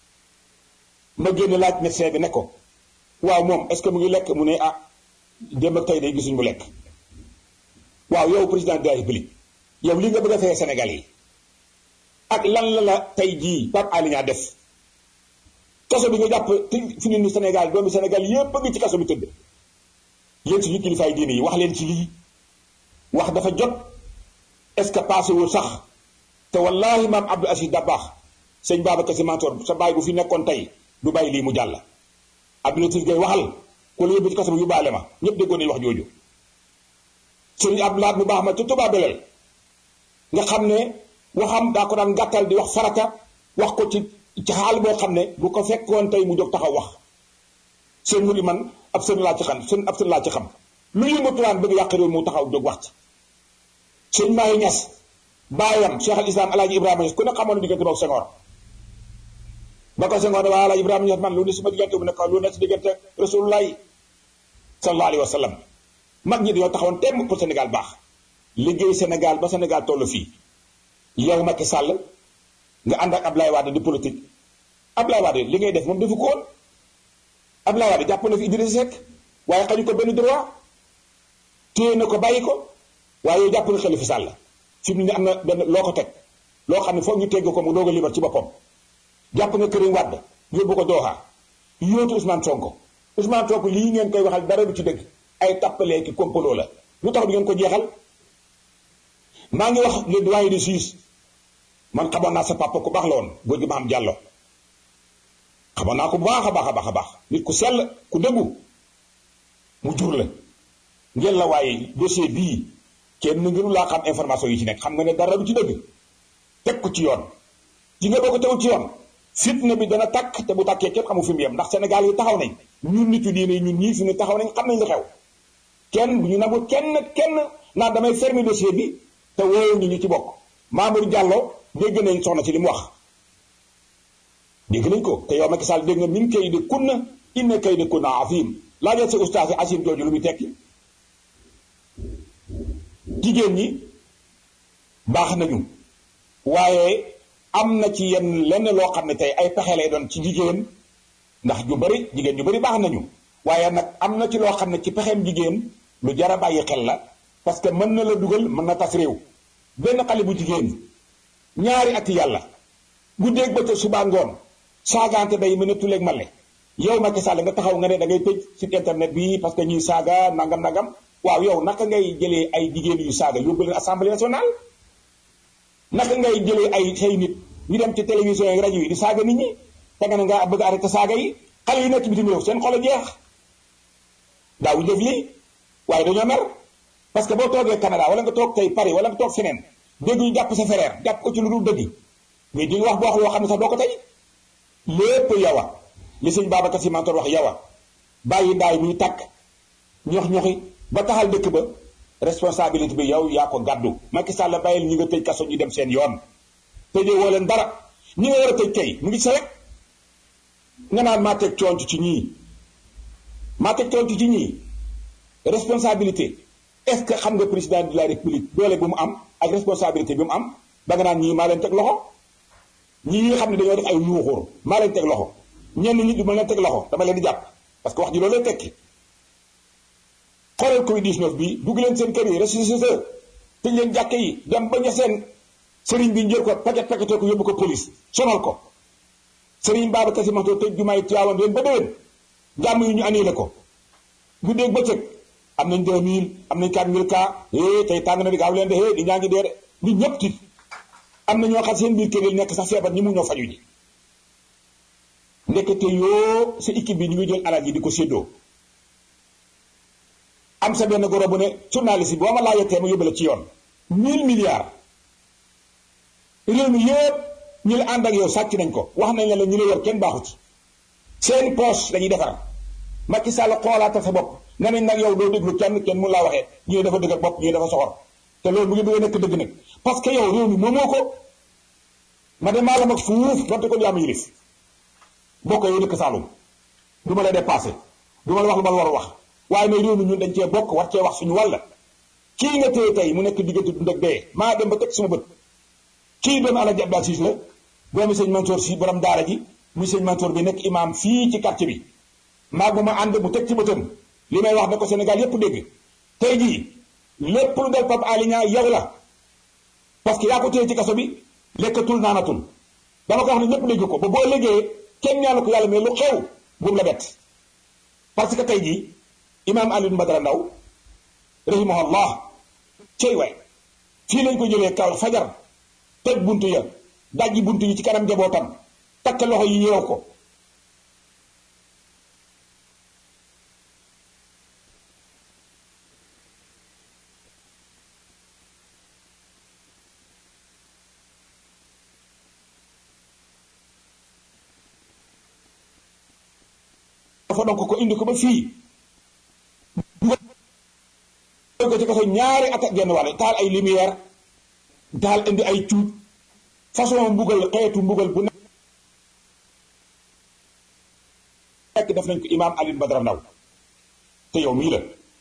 ma génn laaj médecin bi ne ko waaw moom est ce que mu ngi lekk mu ne ah démb ak tey day gisuñ mu lekk waaw yow président de la république yow li nga bëgg a fayee Sénégal yi ak lan la la tey jii Pape Alé Niang def kaso bi nga jàpp fi ni Sénégal doomi Sénégal yépp a ngi ci kaso bi tëdd yéen suñu kilifaay diine yi wax leen ci lii wax dafa jot est ce que passé wul sax te wallahi maam Abdou Aziz Dabakh sëñ Babacar Sy Mansour sa baay bu fi nekkoon tey du bàyyi lii mu jàll Abdou Latif Gueye waxal ku la yóbbu ci kaso bi yóbbaale ma ñépp déggoon nañu wax jooju sëñ Abdoulaye mu baax ma ci Touba Belel nga xam ne waxam daa ko daan gàttal di wax farata wax ko ci ci xaal boo xam ne bu ko fekkoon tey mu jóg taxaw wax seen mu di man ab seen laa ci xam seen ab seen laa ci xam lu yëngatuwaan bëgg yàq réew mu taxaw jóg wax ci sëñ Maye Niass baayam Cheikh al Islam Alaaji Ibrahima Niass ku ne xamoon na diggante boog Senghor ba ko Senghor ne waa Alaaji Ibrahima Niass man lu ne suma diggante bu nekk lu ne si diggante Rasulullahi sallallahu alayhi wa sallam mag ñi dañoo taxawoon temm pour Sénégal baax liggéey Sénégal ba Sénégal toll fii yow Macky Sall nga ànd ak Ablaye Wade di politique Ablaye Wade li ngay def moom defu ko woon Ablaye Wade jàpp na fi Idrissa Seck waaye xañu ko benn droit téye na ko bàyyi ko waaye yow jàpp nga Khalifa Sall fi mu ne am na benn loo ko teg loo xam ne foog ñu tegg ko mu doog a libar ci boppam jàpp nga Karim Wade yóbbu ko Doha yóotu Ousmane Sonko Ousmane Sonko lii ngeen koy waxal dara du ci dëgg ay tappalee ki complot la lu tax du ngeen ko jeexal maa ngi wax le doyen de juge man xamoon naa sa papa ku baax la woon góor gi ma am jàllo xamoon naa ko bu baax a baax a baax a baax nit ku sell ku dëggu mu jur la ngeen la waaye dossier bii kenn ngënu laa xam information yi ci nekk xam nga ne dara du ci dëgg teg ko ci yoon ji nga boo ko tegu ci yoon fitna bi dana takk te bu tàkkee kenn xamu fi mu yem ndax Sénégal yi taxaw nañ ñun nitu diine ñun ñii fi ne taxaw nañ xam nañ li xew kenn bu ñu nangu kenn kenn naan damay fermer dossier bi te woowu ñu ñu ci bokk Mamour Diallo dégg nañ soxna ci li mu wax dégg nañ ko te yow Macky Sall dégg nga min kay de kunna inna kay de kunna afim laajal sa ustaas yi asim jooju lu muy tekki jigéen ñi baax nañu waaye am na ci yenn lenn loo xam ne tey ay pexe lay doon ci jigéen ndax ñu bari jigéen ñu bari baax nañu waaye nag am na ci loo xam ne ci pexeem jigéen lu jar a bàyyi xel la parce que mën na la dugal mën na tas réew benn xale bu jigéen ñaari ati yàlla guddeeg bëccëg suba ngoon saagaante day mën a tuleeg male yow Macky Sall nga taxaw nga ne da ngay tëj site internet bi parce que ñuy saaga nangam nangam waaw yow naka ngay jëlee ay jigéen yu saaga yóbbu leen assemblée nationale naka ngay jëlee ay xëy nit ñu dem ci télévision yi rajo yi di saaga nit ñi te nga ne nga bëgg arrêté saaga yi xale yi nekk bitim réew seen xol a jeex daawuñu def lii waaye dañoo mer parce que boo toogee Canada wala nga toog tey Paris wala nga toog feneen dégg ñu jàpp sa frère jàpp ko ci lu dul dëgg mais di nga wax boo wax loo xam ne sax doo ko tey lépp yawa li sëñ Babacar Sy Mansour wax yawa bàyyi ndaay muy takk ñox ñoxi ba taxal dëkk ba responsabilité bi yow yaa ko gàddu Macky Sall bàyyil ñi nga tëj kaso ñu dem seen yoon tëjee woo leen dara ñi nga war a tëj kay mu ngi sa rek nga naan maa teg coonc ci ñii maa teg coonc ci ñii responsabilité est-ce que xam nga président de la république doole bu mu am ak responsabilité bi mu am ba nga naan ñii maa leen teg loxo ñii nga xam ne dañoo def ay yuuxóor maa leen teg loxo ñenn nit du ma leen teg loxo dama leen di jàpp parce que wax ji loolu lay tekki xoolal Covid 19 bi dugg leen seen kër yi ressuscité tëj leen jàkke yi dem ba ña seen sëriñ bi njël ko paquet paqueté ko yóbbu ko police sonal ko sëriñ Babacar Sy Mansour tëj jumaay Tiwaawan leen ba déwén jàmm yi ñu annulé ko guddeeg bëccëg am nañ 2000 am nañ 4000 cas eh tey tàng na di gaaw leen de eh di ñaa ngi dee de nit ñëpp tiit am na ñoo xam seen biir kër yi nekk sax feebar ñi mu ñoo faju ji ndekete yoo sa équipe bi ñu ngi jël alal ji di ko séddoo am sa benn goro bu ne journaliste bi boo ma laajatee ma yóbbale ci yoon 1000 milliards réew mi yëpp ñu la ànd ak yow sàcc nañ ko wax nañ la ñu la yor kenn baaxu ci seen poche dañuy defar Macky Sall xoolaatal sa bopp nga ne nag yow doo déglu kenn kenn mun laa waxee ñii dafa dëgg bopp ñii dafa soxor te loolu mu ngi bëgg a nekk dëgg nag parce que yow réew mi moomoo ko ma de maa la mag fuuf donte ko yaa ma yilif bokk yow dëkk Saalum du ma la dépassé du ma la wax lu ma la war a wax waaye nag réew mi ñun dañ cee bokk war cee wax suñu wàll kii nga téye tey mu nekk diggante dund ak dee maa dem ba teg suma bët kii doomu Alaaji Abdou Aziz la doomu sëñ Mansour si borom daara ji muy sëñ Mansour bi nekk imam fii ci quartier bi maa bu ma ànd mu teg ci bëtam li may wax ne ko Sénégal yépp dégg tey jii lépp lu dal Pape Alé Niang yow la parce que yaa ko téye ci kaso bi lekkatul naanatul dama ko wax ne ñépp dégg ko ba boo léegee kenn ñaanu ko yàlla mais lu xew bumu la bett parce que tey jii imaam Alioune Badara Ndaw rahimahullah cey waay fii lañ ko jëlee kaw fajar tëj buntu ya dajji buntu yi ci kanam njabootam takk loxo yi yeew ko dafa donc ko indi ko ba fii dugal ko ci kaso ñaari at ak genn wàll taal ay lumière taal indi ay cuuj façon mbugal xeetu mbugal bu nekk def nañ ko imaam Alioune Badara Ndaw te yow mii la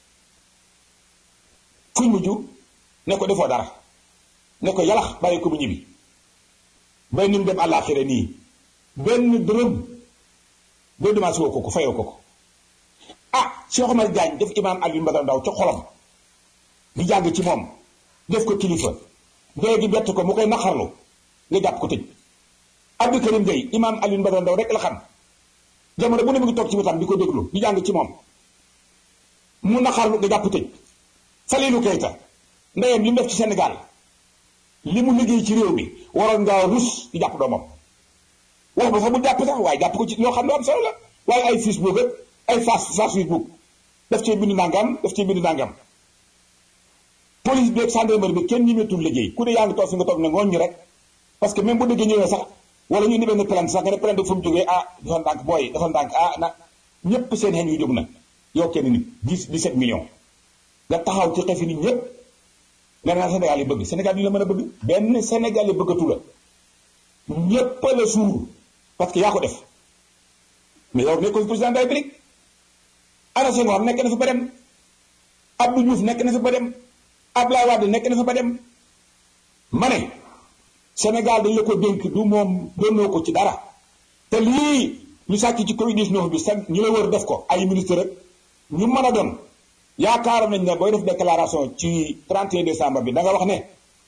fuñ mujj ne ko defoo dara ne ko yalax bàyyi ko bu ñibbi bay ni mu dem àllaaxira nii benn dërëm boo demaat woo ko ko fayoo ko ko ah Cheikh Omar Diagne def imaam Alioune Badara Ndaw ca xolam di jàng ci moom def ko kilifa dee gi bett ko mu koy naqarlu nga jàpp ko tëj Abdou Karim Gueye imaam Alioune Badara Ndaw rek la xam jamono bu ne mu ngi toog ci wetam di ko déglu di jàng ci moom mu naqarlu nga jàpp tëj Falilou Keita ndeyam li mu def ci Sénégal li mu liggéey ci réew mi waroon ngaa rus di jàpp doomam wax ba sax bu jàpp sax waaye jàpp ko ci loo xam ne am solo la waaye ay Facebook ak ay face face Facebook daf cee bind nangam daf cee bind nangam police bi ak gendarmerie bi kenn ñemeetul liggéey ku ne yaa ngi toog fi nga toog ne ngooñ rek parce que même bu dëggee ñëwee sax wala ñu indi benn plainte sax nga ne plainte fu mu jógee ah dafa ndànk booy dafa ndànk ah na ñépp seen xel yu jóg na yow kenn nit 10 17 millions nga taxaw ci xefi nit ñépp nga naan Sénégal yi bëgg Sénégal yi la mën a bëgg benn Sénégal yi bëggatu la ñépp la suur parce que yaa ko def mais yow nekkoon président de la République Ana Senghor nekk na fi ba dem Abdou Diouf nekk na fi ba dem Abdoulaye Wade nekk na fi ba dem ma ne Sénégal dañ la ko dénk du moom doonoo ko ci dara te lii ñu sàcc ci Covid 19 bi sa ñu la wër def ko ay ministre rek ñu mën a doon yaakaaroon nañ ne booy def déclaration ci 31 décembre bi da nga wax ne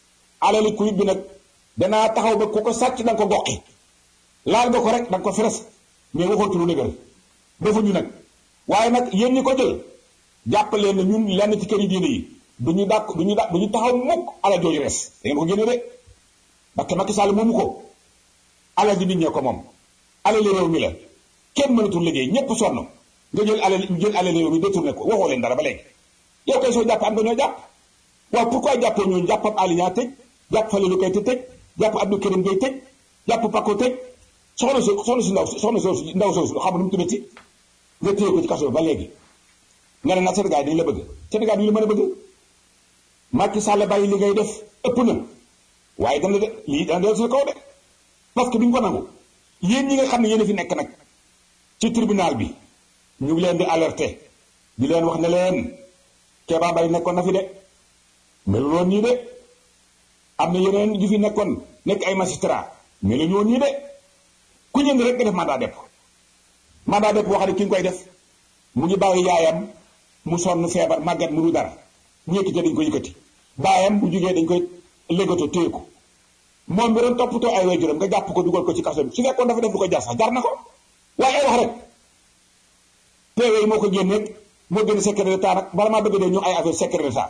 alali kuy bi nag danaa taxaw ba ku ko sàcc da nga ko goqi laal nga ko rek da nga ko feres mais waxootu lu dëgër defuñu nag waaye nag yéen ñi ko jël jàppalee ne ñun lenn ci kër yi diine yi du ñu dàq du ñu dàq du ñu taxaw mukk alal jooju res da ngeen ko génne de parce que Macky Sall moomu ko alal ji nit ñee ko moom alali réew mi la kenn mënatul liggéey ñépp sonn nga jël alal jël alali réew mi détourné ko waxoo leen dara ba léegi yow kay soo jàpp am nga ñoo jàpp waaw pourquoi jàppoo ñooñu jàpp ab Aliou tëj jàpp Falilou Keita tëj jàpp Abdou Karim Gueye tëj jàpp Paco tëj soxna si soxna si ndaw soxna si ndaw soosu xam nu mu tuddati nga téye ko ci kaso ba léegi nga ne nag Sénégal dañu la bëgg Sénégal dañu la mën a bëgg Macky Sall bàyyi li ngay def ëpp na waaye dana de lii dana del sa kaw de parce que bi ñu ko nangu yéen ñi nga xam ne yéen a fi nekk nag ci tribunal bi ñu ngi leen di alerter di leen wax ne leen Kéba Mbaye nekkoon na fi de melu woon nii de am na yeneen yu fi nekkoon nekk ay magistrat melu ñoo nii de ku ñëng rek nga def mandat depp mandat depp boo xam ne ki nga koy def mu ngi bàyyi yaayam mu sonn feebar màggat mu du dara ñu yëkkati dañ ko yëkkati baayam bu jugee dañ koy légato téye ko moom bi doon toppatoo ay waajuram nga jàpp ko dugal ko ci kaso bi su fekkoon dafa def lu ko jar sax jar na ko waaye ay wax rek PV yi moo ko génne moo génne secret d'état nag bala maa bëgg dee ñu ay affaire secret d'état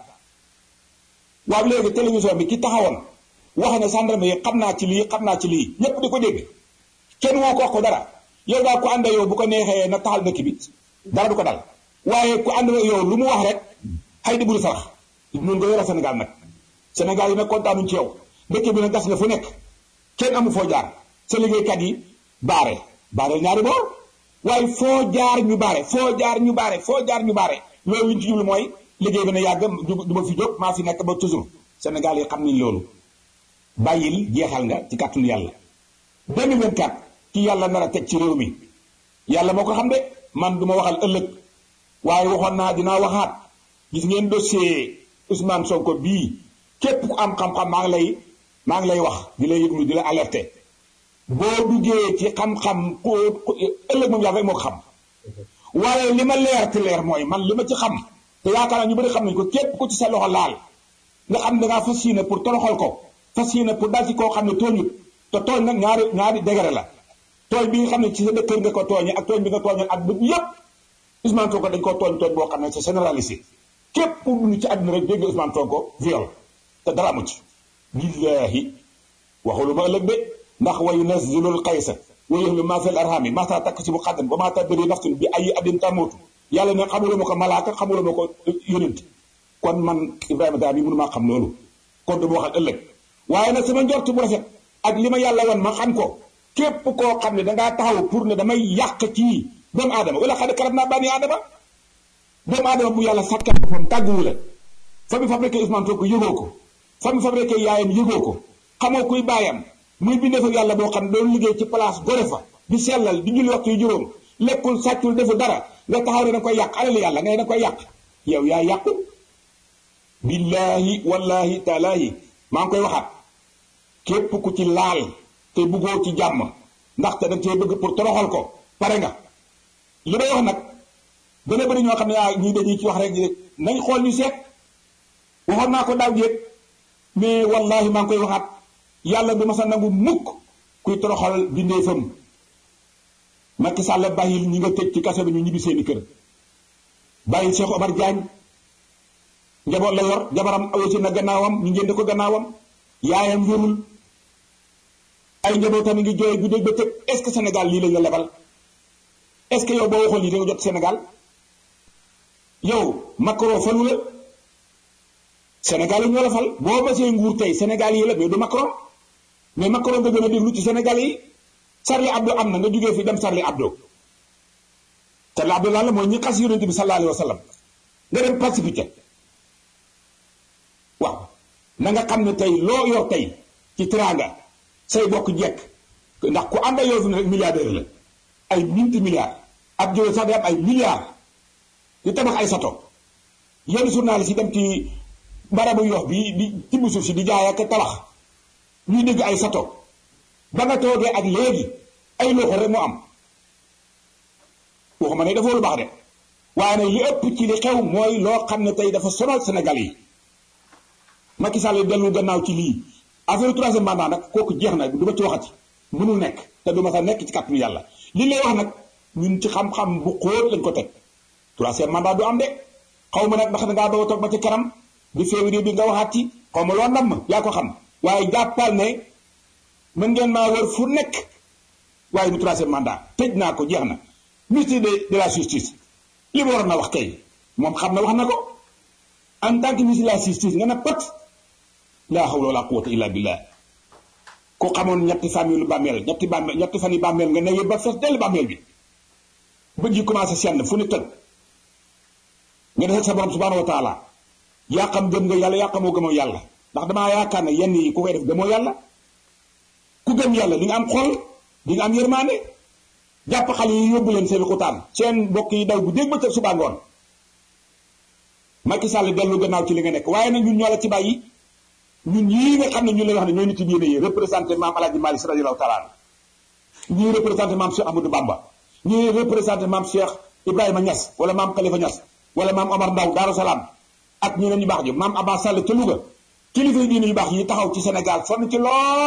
waaw léegi télévision bi ki taxawoon wax ne gendarme yi xam naa ci lii xam naa ci lii ñépp di ko dégg kenn woo ko wax ko dara yow daal ku ànd yow bu ko neexee na taxal dëkk bi dara du ko dal waaye ku ànd yow lu mu wax rek xay di buri sarax nun nga yore Sénégal nag Sénégal yi nag kontaanuñ ci yow dëkk bi nag gas nga fu nekk kenn amu foo jaar sa liggéeykat yi baare baare ñaari boor waaye foo jaar ñu baare foo jaar ñu baare foo jaar ñu baare loolu li ñu ci jublu mooy liggéey bi na yàgg du ma fi jóg maa fi nekk ba toujours Sénégal yi xam nañ loolu bàyyil jeexal nga ci kàttanu yàlla 2024 ki yàlla nar a teg ci réew mi yàlla moo ko xam de man du ma waxal ëllëg waaye waxoon naa dinaa waxaat gis ngeen dossier Ousmane Sonko bii képp ku am xam-xam maa ngi lay maa ngi lay wax di la yëglu di la alerter boo duggee ci xam-xam ku ëllëg moom yàlla rek moo ko xam waaye li ma leer te leer mooy man li ma ci xam te yaakaar naa ñu bëri xam nañ ko képp ku ci sa loxo laal nga xam ne dangaa fas yéene pour toroxal ko fas yéene pour dal ci koo xam ne tooñut te tooñ nag ñaari ñaari dégare la tooñ bi nga xam ne ci sa dëkkër nga ko tooñe ak tooñ bi nga tooñe ak bët yépp Ousmane Sonko dañ koo tooñ tooñ boo xam ne c'est généralisé képp ku dund ci àdduna rek dégg nga Ousmane Sonko viol te dara amu ci billaahi waxulu ma ëllëg de ndax wa yunazzilu al-qaysa wa yahlu ma fil arhami ma ta taksibu xadan wa ma tadri nafsun bi ay adin tamutu yàlla ne xamula ma ko malaaka xamula ma ko yonent kon man Ibrahima daal bi mënu maa xam loolu kon du ma waxal ëllëg waaye nag sama njort bu rafet ak li ma yàlla wan ma xam ko képp koo xam ne dangaa taxaw pour ne damay yàq ci doomu aadama wala xad karam naa bani aadama doomu aadama bu yàlla sàkkal boppam tàgguwu la fa mu fabriqué Ousmane Sonko yëgoo ko fa mu fabriqué yaayam yëgoo ko xamoo kuy baayam muy bindee fa yàlla boo xam ne doon liggéey ci place gore fa di sellal di julli waxtu yu juróom lekkul sàccul defu dara nga taxaw ne da koy yàq alal yàlla ngay da koy yàq yow yaa yàqu billaahi wallaahi taalaahi maa ngi koy waxaat képp ku ci laal te buggoo ci jàmm ndaxte da cee bëgg pour toroxal ko pare nga li may wax nag dana bëri ñoo xam ne ah ñii dañuy ci wax rek nañ xool ñu seet waxoon naa ko daaw jéeg mais wallaahi maa ngi koy waxaat yàlla du ma sa nangu mukk kuy toroxal bindeefam Macky Sall bàyyil ñi nga tëj ci kaso bi ñu ñibbi seeni kër bàyyil Cheikh Omar Diagne njaboot la yor jabaram awasi na gannaawam ñu ngeen ko gannaawam yaayam wérul ay njabootam ngi jooy guddeeg ba tëg est-ce que Sénégal lii lañ la lebal est-ce que yow boo waxoon lii da nga jot Sénégal yow Macron falu la Sénégal yi ñoo la fal boo basee nguur tey Sénégal yi la mais du Macron mais Macron nga gën a déglu ci Sénégal yi Charlie Hebdo am na nga jógee fi dem Charlie Hebdo Charlie Hebdo lan la mooy ñi xas yonent bi sallallahu alayhi wa sallam nga dem pacifique waaw na nga xam ne tey loo yor tey ci teraanga say bokk jekk ndax ku ànd ak yow fi ne rek milliardaire la ay minti milliards ab jóge sax day am ay milliards di tabax ay sato yenn journaliste yi dem ci barabu yox bi di tibb suuf si di jaay ak tabax ñuy dégg ay sato ba nga toogee ak léegi ay loxo rek moo am waxuma ne dafa lu baax de waaye nag li ëpp ci li xew mooy loo xam ne tey dafa sonal Sénégal yi Macky Sall dellu gannaaw ci lii affaire troisième mandat nag kooku jeex na du ma ci waxati mënul nekk te du ma sa nekk ci kàttanu yàlla li lay wax nag ñun ci xam-xam bu xóot lañ ko teg troisième mandat du am de xaw ma nag ndax dangaa doog a toog ba ci kanam di février bi nga waxaat ci xaw ma loo ndam yaa ko xam waaye jàppal ne mën ngeen maa wër fu nekk waaye du troisième mandat tëj naa ko jeex na ministre de de la justice li mu waroon na wax kay moom xam na wax na ko en tant que ministre de la justice nga ne pat laa hawla wala quwwata illa billah ko xamoon ñetti famille lu bàmmeel ñetti bàmmeel ñetti fan yi bàmmeel nga ne yëpp ba fees dell bàmmeel bi bëgg yi commencé senn fu ni tëj nga def sa borom subhanahu wa taala yaa xam gëm nga yàlla yaa xamoo gëmoo yàlla ndax damaa yaakaar ne yenn yi ku koy def gëmoo yàlla ku gëm yàlla di nga am xol di nga am yërmaande jàpp xale yi yóbbu leen seen xutaan seen mbokk yi daw bu dégg ba ca suba ngoon Macky Sall dellu gannaaw ci li nga nekk waaye nag ñun ñoo la ci bàyyi ñun ñii nga xam ne ñu lay wax ne ñooy nit yi diine yi représenté maam Alaaji Maalik Si radiyallaahu taala ñii représenté maam Cheikh Amadou Bamba ñii représenté maam Cheikh Ibrahima Niass wala maam Khalifa Niass wala maam Omar Ndaw Daaru Salaam ak ñeneen ñu baax ji maam Abba Sall ca Louga kilifa yi diine yu baax yi taxaw ci Sénégal sonn ci lool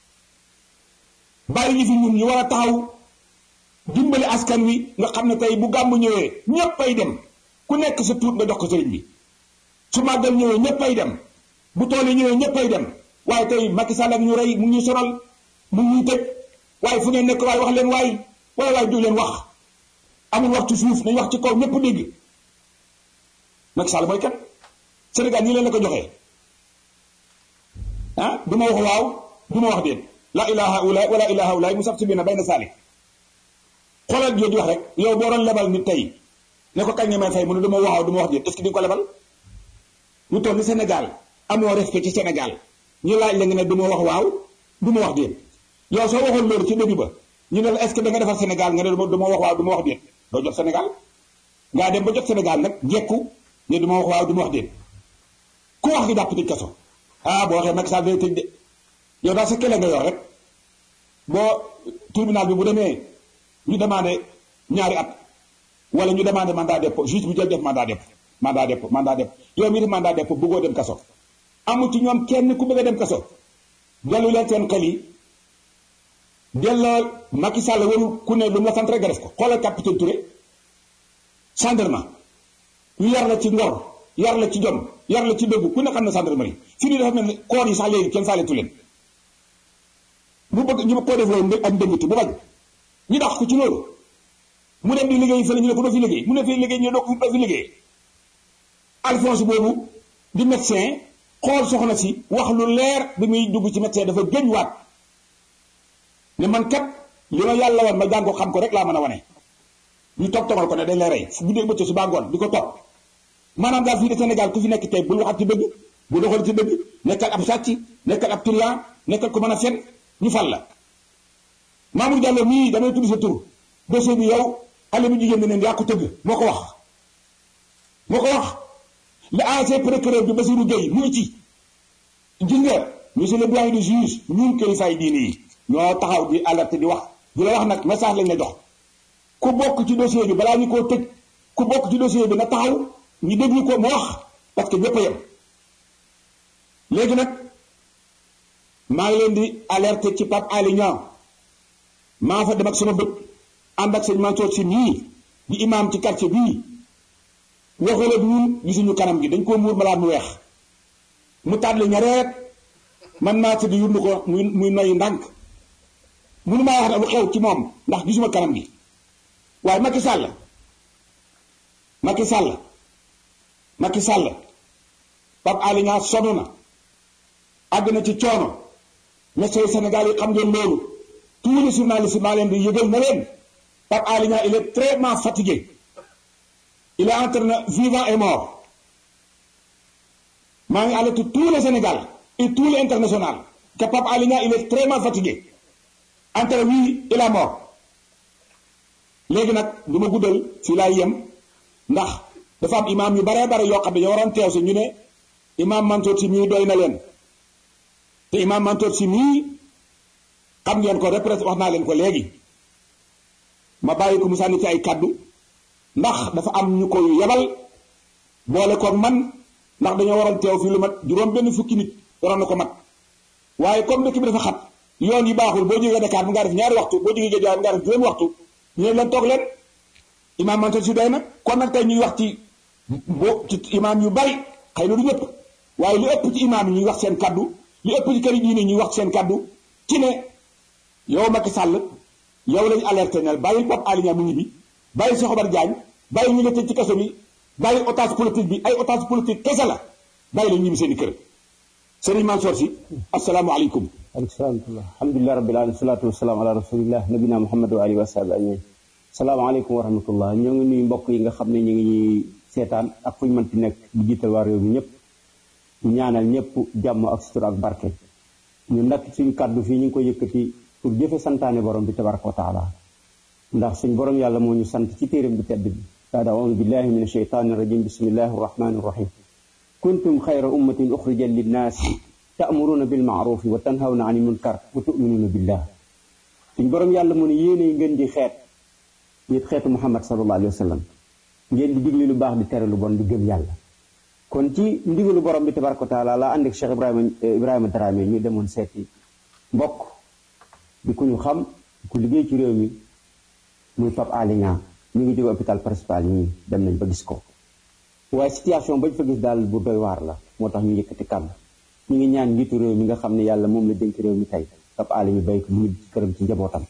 bàyyi ñu fi ñun ñu war a taxaw dimbali askan wi nga xam ne tey bu gàmmu ñëwee ñëpp ay dem ku nekk sa tuut nga jox ko sëriñ bi su màggal ñëwee ñëpp ay dem bu tool yi ñëwee ñëpp ay dem waaye tey Macky Sall ak ñu rey mu ngi sonal mu ngi tëj waaye fu ngeen nekk waaye wax leen waay waaye waaye du leen wax amul wax ci suuf nañ wax ci kaw ñëpp dégg Macky Sall mooy kat Sénégal ñi leen la ko joxee ah du ma wax waaw du ma wax déet la ilaha ula wala ilaha ula mu sax si biir bayna saalik xoolal jooju wax rek yow boo doon lebal nit tey ne ko kañ nga may fay mu ne du ma waxaw du ma wax déet est-ce que di nga ko lebal lu toll ni Sénégal amoo respect ci Sénégal ñu laaj la nga ne du ma wax waaw du ma wax déet yow soo waxoon loolu ci début ba ñu ne la est-ce que da nga defar Sénégal nga ne du ma wax waaw du ma wax déet doo jot Sénégal ngaa dem ba jot Sénégal nag jekku ne du ma wax waaw du ma wax déet ku wax di jàpp tëj kaso ah boo waxee Macky Sall day tëj de yow daal sa kële nga yor rek boo tribunal bi bu demee ñu demandé ñaari at wala ñu demandé mandat dépôt juge bu jël def mandat dépôt mandat dépôt mandat dépôt yow mii def mandat dépôt bëggoo dem kaso amu ci ñoom kenn ku bëgg a dem kaso dellu leen seen xel yi delloo Macky Sall warul ku ne lu mu la sant rek nga def ko xoolal capitaine Touré gendarme ñu yar la ci ngor yar la ci jom yar la ci dëgg ku ne xam ne gendarmerie fii nii dafa mel ni koor yi sax léegi kenn saaletu leen mu bëgg ñu ko def loolu ak ndëngati bu bañ ñu dax ko ci loolu mu dem di liggéey fële ñu ne ko doo fi liggéey mu ne fi liggéey ñu ne doo fi liggéey Alphonse boobu di médecin xool soxna si wax lu leer bi muy dugg ci médecin dafa gëñ waat ne man kat li ma yàlla wan ma jàng ko xam ko rek laa mën a wane ñu toog toogal ko ne dañ lay rey fu guddee bëccëg su baa ngoon di ko topp maanaam daal fii de Sénégal ku fi nekk tey bul waxat ci dëgg bu doxal ci dëgg nekkal ab sàcc nekkal ab trian nekkal ko mën a fen ñu fal la Mamour Diallo mii damay tudd sa tur dossier bi yow xale bu jigéen bi neen yaa ko tëgg moo ko wax moo ko wax le ancien procureur bi Bassirou Gueye mu ngi ci gis nga monsieur le doyen du juge ñun kilifaay diine yi ñoo taxaw di alerte di wax di la wax nag message lañ la jox ku bokk ci dossier bi balaa ñu koo tëj ku bokk ci dossier bi na taxaw ñu déglu ko mu wax parce que ñëpp a yem léegi nag maa ngi leen di alerte ci Pape Alé Niang maa fa dem ak sama bët ànd ak sëñ Mansour Sy nii di imam ci quartier bii waxula du ñun gisuñu kanam gi dañ koo muur malaat mu weex mu tàdli ñareet man maa tëdd yurnu ko muy muy noyu ndànk munu maa wax ne lu xew ci moom ndax gisuma kanam gi waaye Macky Sall Macky Sall Macky Sall Pape Alé Niang sonn na àgg na ci coono médecins Sénégal yi xam ngeen loolu tous les journalistes maa leen di yëgal na leen Pape Alé Niang il est très fatigué il est entre vivant et mort maa ngi alerté tout le Sénégal et tout l'international que Pape Alé Niang il est très fatigué entre vie et la mort léegi nag du ma guddal fii laay yem ndax dafa am imaam yu baree bare yoo xam ne ñoo waroon teew si ñu ne imaam Mansour Sy mii doy na leen te imaam Mansour Sy mii xam ngeen ko représente wax naa leen ko léegi ma bàyyi ko mu sànni ci ay kaddu ndax dafa am ñu ko yebal boole koog man ndax dañoo waroon teew fii lu mat juróom benn fukki nit waroon na ko mat waaye comme dëkk bi dafa xat yoon yi baaxul boo jógee Dakar mu ngaa def ñaari waxtu boo jógee Guédiawaye mu ngaa def juróomi waxtu ñu ne leen toog leen imaam Mansour Sy doy na kon nag tey ñuy wax ci bo ci imaam yu bari xëy na du ñëpp waaye li ëpp ci imaam yi ñuy wax seen kaddu li ëpp ci kër yi diine ñuy wax seen kaddu ci ne yow Macky Sall yow lañu alerté ne bàyyil Pape Alé Niang mu ngi bi bàyyil Cheikh Omar Diagne bàyyil ñu la tëj ci kaso bi bàyyil otage politique bi ay otage politique kese la bàyyi la ñibbi seen i kër Serigne Mansour Sy asalaamaaleykum aleykum salaam alhamdulilah rabbil alamin salaatu wasalaam ala rasulillah nabina muhammad wa alihi wa sahbi ajmain salaamaaleykum wa rahmatullah ñoo ngi nuyu mbokk yi nga xam ne ñu ngi ñuy seetaan ak fu ñu mënti nekk di jiital waa réew mi ñëpp ñu ñaanal ñëpp jàmm ak sutura ak barke ñu nag suñu kàddu fii ñu ngi ko yëkkati pour jëfe santaane borom bi tabaraka wa taala ndax suñ borom yàlla moo ñu sant ci téeram bu tedd bi baada audu billahi min asheytaani rajim bismillahi arrahmani arrahim kuntum xayra ummatin uxrijat linnaasi ta'muruna bil ma'ruf wa tanhawna 'anil munkar wa tu'minuna billah suñ borom yàlla mu ne yéene ngeen di xeet nit xeetu muhammad sallallahu alayhi wa sallam ngeen di digle lu baax di tere lu bon di gëm yàlla kon ci ndigalu borom bi tabaraka wa taala laa ànd ak Cheikh Ibrahima Ibrahima Dramé ñu demoon seeti mbokk di ku ñu xam ku liggéey ci réew mi muy Pape Alé Niang ñu ngi jóge hôpital principal ñii dem nañ ba gis ko waaye situation bañ fa gis daal bu doy waar la moo tax ñu yëkkati kàddu ñu ngi ñaan njiitu réew mi nga xam ne yàlla moom la dénk réew mi tey Pape Alé ñu béy ko mu ngi ci këram ci njabootam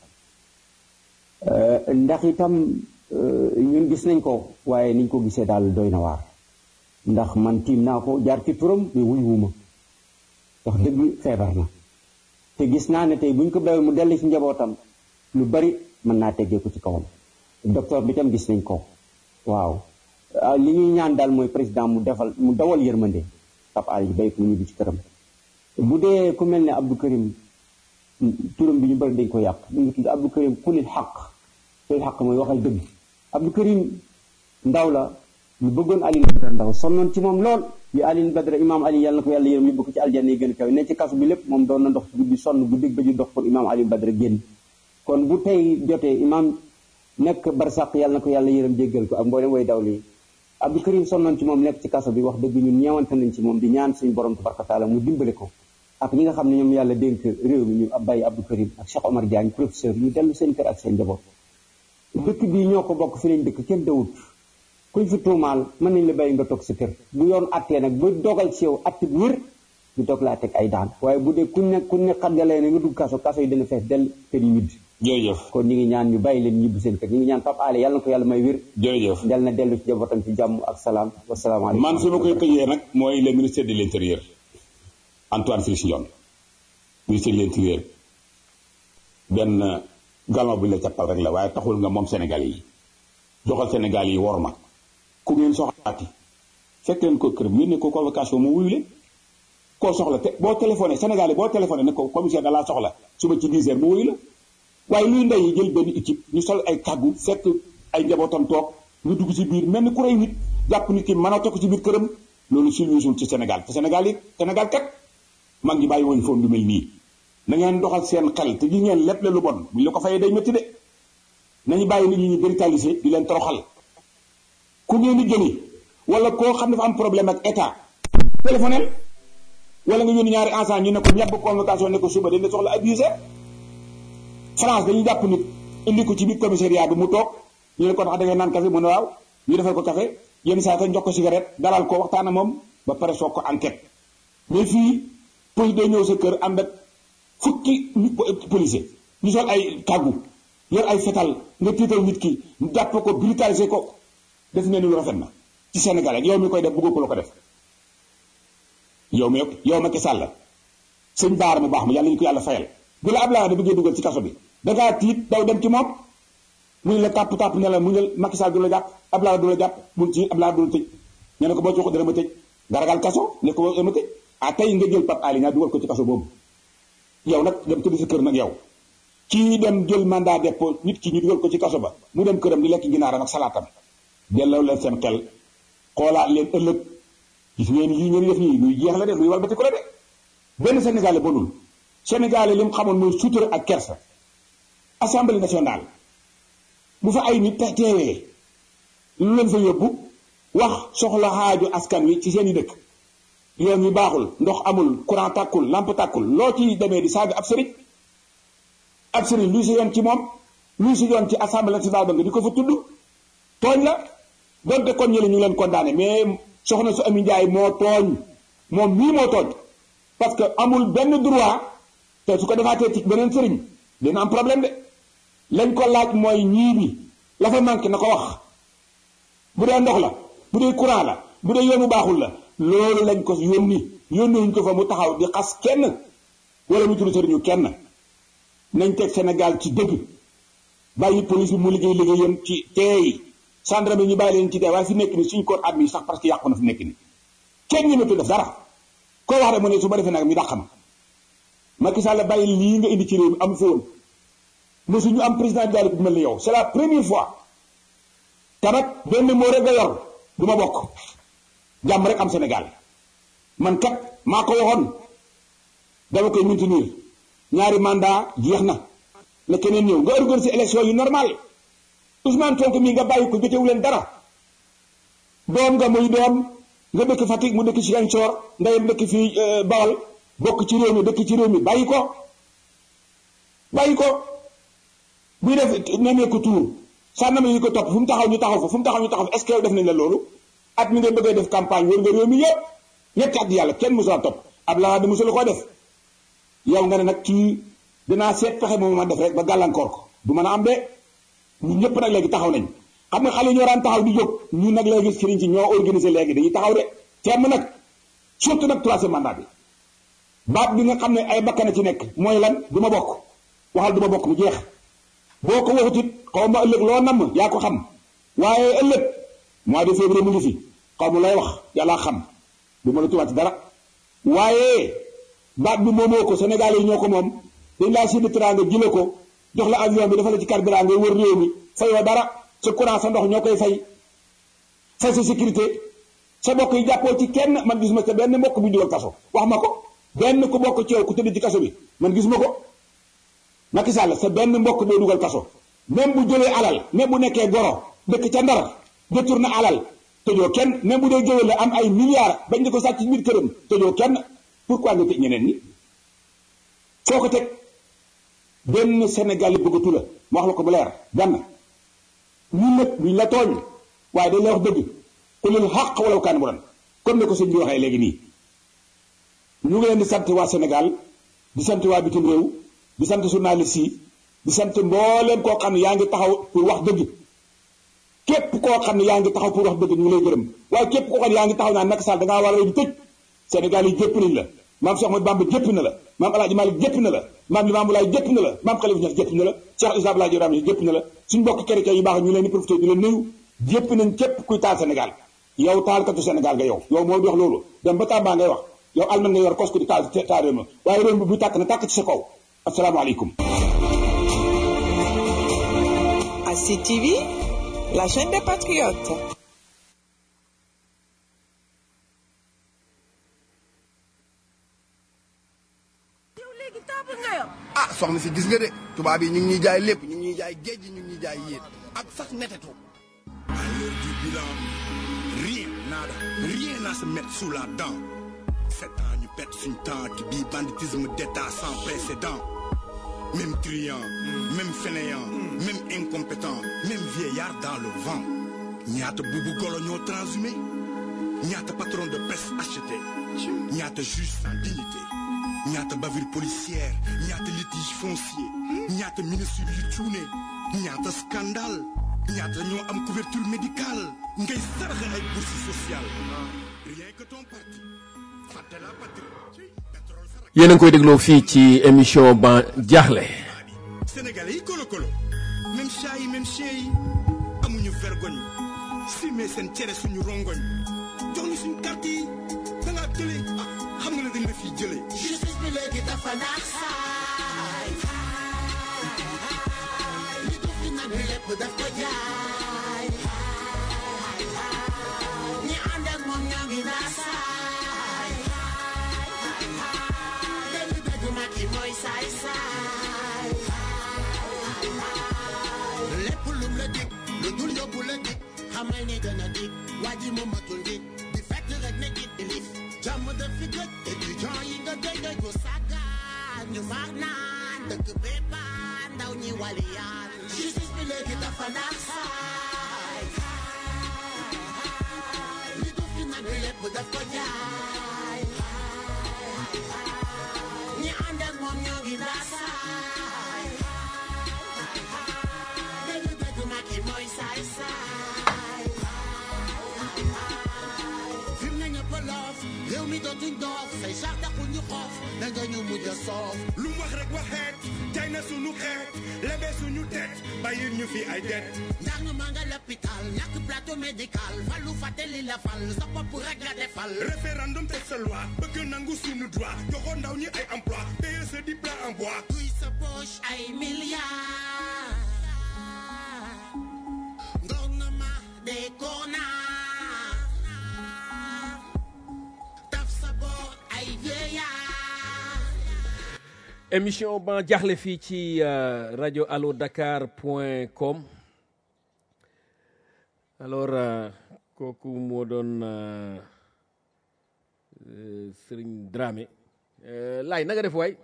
ndax itam ñun gis nañ ko waaye niñ ko gisee daal doy na waar ndax man tiim naa ko jaar ci turam mais wuy wuma wax dëgg feebar na te gis naa ne tey buñ ko béyoon mu dellu ci njabootam lu bari mën naa teggee ko ci kawam docteur bi tam gis nañ ko waaw li ñuy ñaan daal mooy président mu defal mu dawal yërmande Pape Alé ñu béy ko mu ñibbi ci këram bu dee ku mel ne Abdou Karim turam bi ñu bëri dañ ko yàq ñu ngi tudd Abdou Karim kulil xaq kulil xaq mooy waxal dëgg Abdou Karim ndaw la ñu bëggoon Alioune Badara Ndaw sonnoon ci moom lool yu Alioune Badara imaam Ali yàlla na ko yàlla yërëm yóbbu ko ci aljanna yi gën a kaw ne ci kasu bi lépp moom doon na ndox ci guddi sonn bu dégg ba ju dox pour imaam Alioune Badara génn kon bu tey jotee imaam nekk barsàq yàlla na ko yàlla yërëm jéggal ko ak mboolem way daw lii Abdou Karim sonnoon ci moom nekk ci kaso bi wax dëgg ñun ñeewante nañ ci moom di ñaan suñu borom tabaraka taala mu dimbale ko ak ñi nga xam ne ñoom yàlla dénk réew mi ñu bàyyi Abdou Karim ak Cheikh Omar Diagne professeur ñu dellu seen kër ak seen njaboot dëkk bii ñoo ko bokk fi lañ dëkk kenn dawut kuñ fi tuumaal mën nañ la bàyyi nga toog sa kër bu yoon attee nag ba dogal ci yow att bu wér ñu toog laa teg ay daan waaye bu dee kuñ ne kuñ ne xaddalee ne nga dugg kaso kaso yi dana fees del kër yi widd jërëjëf kon ñu ngi ñaan ñu bàyyi leen ñibbi seen kër ñu ngi ñaan Pape Alé yàlla na ko yàlla may wér jërëjëf dal na dellu ci njabootam ci jàmm ak salaam wasalaamaaleykum man fi ma koy tëjee nag mooy le ministère de l'intérieur Antoine Félix Diome ministère de l'intérieur benn galma bu ñu la cappal rek la waaye taxul nga moom Sénégal yi joxal Sénégal yi wor ma ku ngeen soxlaati fekk leen ko kër yónnee ko convocation mu wuyu leen koo soxla te boo téléphoné Sénégal yi boo téléphoné ne ko commissaire da laa soxla suba ci 10 heures mu wuyu la waaye luy ndey yi jël benn équipe ñu sol ay kàggu fekk ay njabootam toog ñu dugg ci biir mel ni ku rey nit jàpp nit ki mën a ko ci biir këram loolu silwisul ci Sénégal te Sénégal yi Sénégal kat mag ñi bàyyi woon foon lu mel nii na ngeen doxal seen xel te gi ngeen lépp la lu bon bu ñu la ko fayee day métti de nañu bàyyi nit ñi ñu brutaliser di leen toroxal ku ngeen di jëli wala koo xam ne dafa am problème ak état téléphonel wala nga yónni ñaari ensemble ñu ne ko ñàbb convocation ne ko suba dañ la soxla abusé France dañuy jàpp nit indi ko ci biir commissariat bi mu toog ñu ne ko tax da ngay naan café mu ne waaw ñu defal ko café yenn saa yi jox ko cigarette dalal ko waxtaan ak moom ba pare soog ko enquête mais fii police day ñëw sa kër ànd ak fukki policier ñu sol ay kàggu yor ay fetal nga tiital nit ki jàpp ko brutaliser ko def ngeen lu rafet na ci Sénégal ak yow mi koy def bëggoo ko la ko def yow mi yow Macky Sall sëñ Baara mu baax ma yàlla ñu ko yàlla fayal bu la Abdoulaye Wade bëggee dugal ci kaso bi dangaa tiit daw dem ci moom mu ne la tàpp tàpp ne la mu ne Macky Sall du la jàpp Abdoulaye Wade du la jàpp bul ci Abdoulaye du la tëj ñu ne ko boo ci waxu dara ma tëj nga ragal kaso ne ko boo ma tëj ah tey nga jël Pape Alé Niang dugal ko ci kaso boobu yow nag dem tëdd sa kër nag yow kii dem jël mandat dépôt nit ki ñu dugal ko ci kaso ba mu dem këram di lekk ginaaram ak salaatam delloo leen seen xel xoolaat leen ëllëg gis ngeen yii ngeen def nii luy jeex la de luy walbati ko la de benn Sénégalais bonul Sénégalais li mu xamoon mooy sutura ak kersa assemblée nationale bu fa ay nit te teewee lu leen fa yóbbu wax soxla xaaju askan wi ci seen i dëkk yoon wi baaxul ndox amul courant tàkkul lampe tàkkul loo ci demee di saaga ab sëriñ ab sëriñ luy si yoon ci moom luy si yoon ci assemblée nationale ba nga di ko fa tudd tooñ la donte kon ñële ñu ngi leen condamné mais soxna su Ami Njaay moo tooñ moom mii moo tooñ parce que amul benn droit te su ko defaatee ci beneen sëriñ dina am problème de lañ ko laaj mooy ñii bi la fa manqué na ko wax bu dee ndox la bu dee courant la bu dee yoon bu baaxul la loolu lañ ko yónni yónniwuñ ko fa mu taxaw di xas kenn wala mu tudd sëriñu kenn nañ teg Sénégal ci dëgg bàyyi police bi mu liggéey liggéeyam ci teey gendarme ñu bàyyi leen ci dee waaye fi nekk ni suñ corps armé yi sax parce que yàqu na fi nekk ni kenn ñëmatu def dara koo wax rek mu ne su ma defee nag mi dàq ma Macky Sall bàyyi lii nga indi ci réew mi am fi woon mosu ñu am président de la République mel ni yow c'est la première fois tabat benn moo rek nga yor du ma bokk jàmm rek am Sénégal man kat maa ko waxoon dama koy maintenir ñaari mandat jeex na na keneen ñëw nga organiser élection yu normal Ousmane Sonko mii nga bàyyi ko jotewu leen dara doom nga muy doom nga dëkk Fatick mu dëkk Ziguinchor ndeyam dëkk fii Bawol bokk ci réew mi dëkk ci réew mi bàyyi ko bàyyi ko buy def nemmeeku tuur sànnama yi ko topp fu mu taxaw ñu taxaw fa fu mu taxaw ñu taxaw fa est-ce que yow def nañ la loolu at mi nga bëggee def campagne wër nga réew mi yëpp ñetti at yàlla kenn mosul topp Abdoulaye Wade mosul koo def yow nga ne nag kii dinaa seet pexe moom ma def rek ba gàllankoor ko du mën a am de ñun ñëpp nag léegi taxaw nañ xam nga xale ñoo daan taxaw di jóg ñun nag léegi sëriñ si ñoo organisé léegi dañuy taxaw de temm nag surtout nag troisième mandat bi baat bi nga xam ne ay bakkan a ci nekk mooy lan du ma bokk waxal du ma bokk mu jeex boo ko waxut it xaw ma ëllëg loo namm yaa ko xam waaye ëllëg mois de février mu ngi fi xaw ma lay wax yàlla xam du ma la tubaat dara waaye baat bi moomoo ko Sénégal yi ñoo ko moom dañ laa séddi teraanga jële ko jox la avion bi dafa la ci carburant ngay wër réew mi fayoo dara sa courant sa ndox ñoo koy fay fay sa sécurité sa mbokk yi jàppoo ci kenn man gisuma ca benn mbokk bu dugal kaso wax ma ko benn ku bokk ci yow ku tëdd ci kaso bi man gisuma ko Macky Sall sa benn mbokk boo dugal kaso même bu jëlee alal même bu nekkee goro dëkk ca ndar détourné alal tëjoo kenn même bu dee géwél la am ay milliards bañ di ko sàcc ci biir këram tëjoo kenn pourquoi nga tëj ñeneen ñi foo ko teg benn Sénégal yi bëggatu la ma wax la ko bu leer benn ñun nag duñ la tooñ waaye dañ la wax dëgg ku lil xaq wala kaan bu doon comme ne ko sëñ bi waxee léegi nii ñu ngi leen di sant waa Sénégal di sant waa bitim réew di sant journaliste yi di sant mbooleem koo xam ne yaa ngi taxaw pour wax dëgg képp koo xam ne yaa ngi taxaw pour wax dëgg ñu ngi lay gërëm waaye képp koo xam ne yaa ngi taxaw naan Macky Sall da ngaa war a ñu tëj Sénégal yi jëpp nañ la maam Cheikh Ahmadou Bamba jëpp na la maam El Hadj Malick jëpp na la maam Limamou Laye jëpp na la maam Khalifa Niass jëpp na la Cheikh Issa Abdoulaye Ibrahima jëpp na la suñu mbokk chrétien yu baax ñu leen di profité di leen nuyu jëpp nañ képp kuy taal Sénégal yow taalkatu Sénégal nga yow yow moo di wax loolu dem ba Tamba ngay wax yow alman nga yor kos ko di taal taal réew ma waaye réew mi bu tàkk na tàkk ci sa kaw asalaamaaleykum À CTV, la chaîne des patriotes. ah soxna si gis nga de tubaab yi ñu ngi ñuy jaay lépp ñu ngi ñuy jaay géej gi ñu ngi ñuy jaay yéet ak sax netetu. À l'heure du bilan, rien, nada, rien à se mettre sous la dent. Sept ans, ñu pète suñ temps ci bii banditisme d'état sans précédent. Même truand, même fainéant, même incompétent, même vieillard dans le vent. ñaata bubu golo ñoo transhumé ñaata patron de presse acheté ñaata juge sans dignité ñaata bavure policière ñaata litige foncier ñaata ministre yu cuune ñaata scandale ñaata ñoo am couverture médicale ngay saraxe ay bourse sociale rien que ton parti fàtte la patrie pétrole sarak yéen a ngi koy dégloo fii ci émission ban jaaxle sénégalais yi kolo kolo même chat yi même chien yi amuñu vergogne simee seen cere suñu rongoñ jox ñu suñu carte yi da ngaa tële ah xam nga ne dañ la fiy jëlee justice bi léegi dafa naax saay li duf di nag bi lépp daf ko jaay ñi ànd ak moom ñoo ngi naa saay dëgg dëgg Macky mooy saay saay lépp lum la dig lu dul yóbbu la dig xamal ni dana dig waa ji mu matul dig di fekk rek ne it ilif jàmm def ñu baax naan dëkk béppaan ndaw ñi waliyaan justice bi léegi dafa naan saay li du fi nag bi lépp daf ko jaay ñi ànd ak moom ñoo ngi naa saay dëgg dëgg Macky mooy saay saay fi mu ne ñëpp a loof réew mi dootuñ doof say sax taxul ñu xoof da nga ñu mujj a soof lu mu wax rek waxeet jaay na suñu xeet lebe suñu tet bàyyil ñu fi ay det ndax ñu maa nga l'hôpital ñàkk plateau médical falu fàtte li la fal sa bopp rek nga defal référendum teg sa loi bëgg nangu suñu droit joxoon ndaw ñi ay emploi paye sa diplôme en bois kuy sa poche ay milliards gouvernement des connards taf sa boor ay vieillards émission ban jaaxle fii ci euh, rajo allo dakar point com alors euh, kooku moo doon euh, euh, Serigne Dramé euh, laay na nga def waay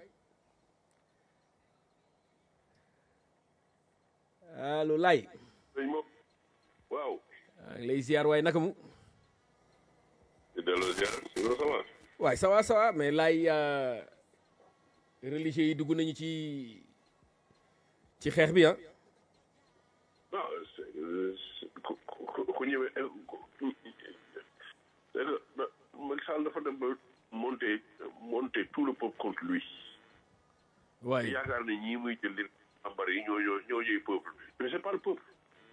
allo laay sëñ moom waaw maa ngi lay ziar waay naka mu di delloo ziar si nga sama waay ça va ça va mais laay euh, religieux yi dugg nañu ci ci xeex bi ah non c'est c'est- ku ku ku ñëwee eh, ku- c'est que na- Macky Sall dafa dem ba monter monter tout le peuple contre lui waay yaakaar ne ñii muy jël di ambar yi ñoo ñoo ñoo ñooy peuple bi mais c'est pas le peuple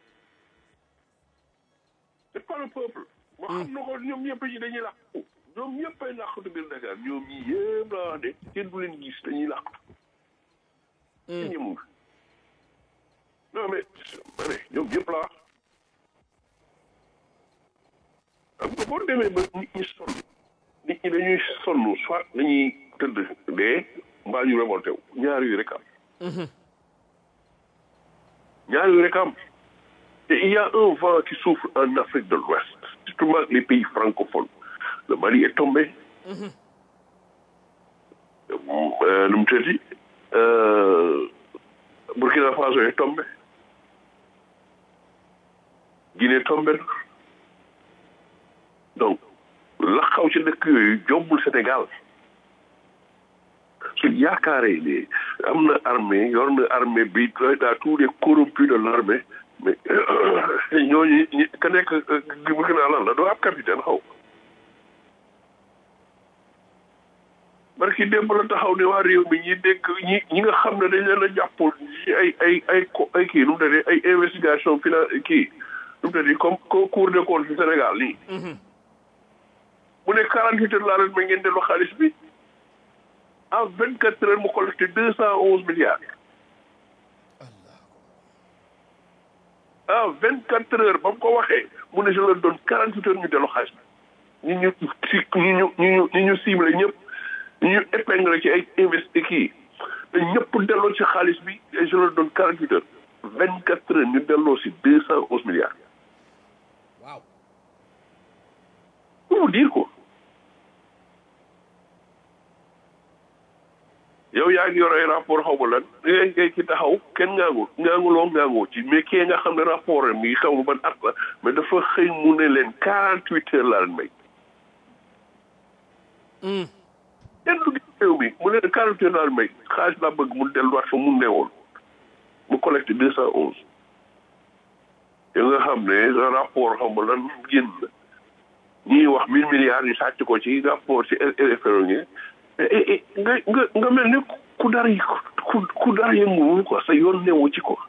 c'est pas le peuple ma xam na ko ñoom ñëpp ñi dañuy làqu ñoom ñëpp ay làqatu biir Dakar ñoom ñi yëpp laa wax de kenn du leen gis dañuy làqatu kenn ñemul non mais ma ne ñoom ñëpp laa wax xam nga boo demee ba nit ñi sonn nit ñi dañuy sonn soit dañuy tëdd dee mbaa ñu révolté wu ñaar yu rek am ñaar yu rek am te il y a un vent qui souffle en Afrique de l'Ouest surtout les pays francophones le Mali est tombé euh, nu mu tëddi euh, Burkina Faso est tombé Guinée tombé na donc la xaw ci dëkk yooyu jombul Sénégal su yaakaaree ne am na armée yor na armée bi daa tous les corrompus de l'armée mais ñooñu ñi ka nekk bëgg naa lan la doo ab capitaine xaw barki démb la taxaw ne waa réew mi ñi dégg ñi ñi nga xam ne dañ leen a jàppoon ci ay ay ay ko ay kii nu mu tëddee ay investigation finan kii nu mu tëddee comme comme cour des comptes fi Sénégal nii mu ne quarante huit heures laa leen ma ngeen delloo xaalis bi en vingt quatre heures mu collecté deux cent onze milliards en vingt quatre heures ba mu ko waxee mu ne je leur donne quarante huit heures ñu delloo xaalis bi ñi ñu si ñi ñu ñi ñu ñi ñu ciblé ñëpp ñi ñu épinglé ci ay investi kii te ñëpp delloo ci xaalis bi et je leur donne quarante huit heures vingt quatre heures ñu delloo si deux cent onze milliards waaw pour vous dire quoi yow yaa ngi yor ay rapport xaw ma lan ngay ngay ci taxaw kenn ngaangu ngaanguloo ngaangoo ci mais kii nga xam ne rapport am yi xaw ma ban at la mais dafa xëy mu ne leen quarante huit heures laa leen may kenn du gis réew mi mu ne leen quarante huit heures laa leen may xaalis laa bëgg mu delluwaat fa mu newoon mu collecté deux cent onze yow nga xam ne sa rapport xaw ma lan génn na ñii wax mille milliards ñu sàcc ko ci rapport ci RFR ngi nga nga nga mel ni ku dara yi ku ku dara yënguwul quoi sa yoon newu ci ko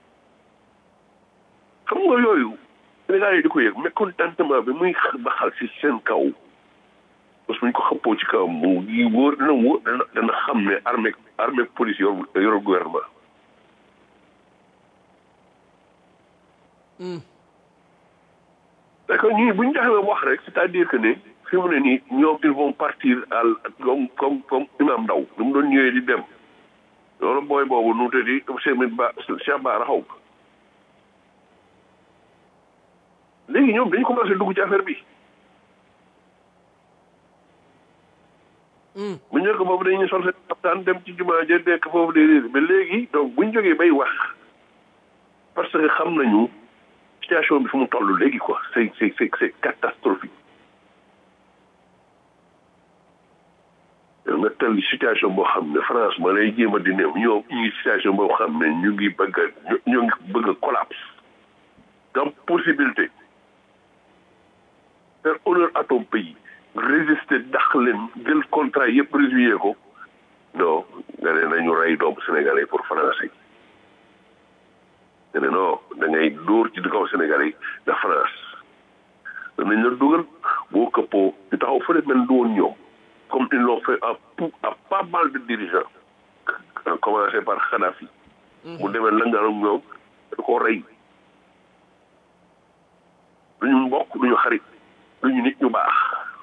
xam nga yooyu Sénégal yi di ko yëg mécontentement bi muy ba xal si seen kaw parce que buñ ko xëppoo ci kaw mu yi wóor dana wóor dana dana xam ne armée armée police yor yor gouvernement parce que ñii bu ñu taxawee wax rek c'est-à-dire que ne fi mu ne nii ñoom ils vont partir à comme comme comme imam Ndaw nu mu doon ñëwee di dem loolu booy boobu nu mu tëddi Cheikh Ba Cheikh Ba raxaw léegi ñoom dañu commencé dugg ci affaire bi bu njëkk boobu dañuy sol seen waxtaan dem ci jumaa ja nekk foofu de mais léegi donc buñ jógee bay wax parce que xam nañu situation bi fu mu toll léegi quoi c'est c'est c'est c'est catastrophique nga tell situation boo xam ne France ma lay jéem a di néew ñoo ñu ngi situation boo xam ne ñu ngi bëgg a ñu ngi bëgg a collapse comme possibilité faire honneur à ton pays résister dax leen jël contrat yëpp résilier ko non nga ne nañu rey doomu sénégalais pour français nga ne non da ngay dóor ci kaw sénégalais de France danañ la dugal boo këppoo ñu taxaw fële mel du woon ñoom comme ils l'ont fait à à pas mal de dirigeants à commencer par Kadhafi mu demee langaanam ñoom da ko rey duñu mbokk duñu xarit duñu nit ñu baax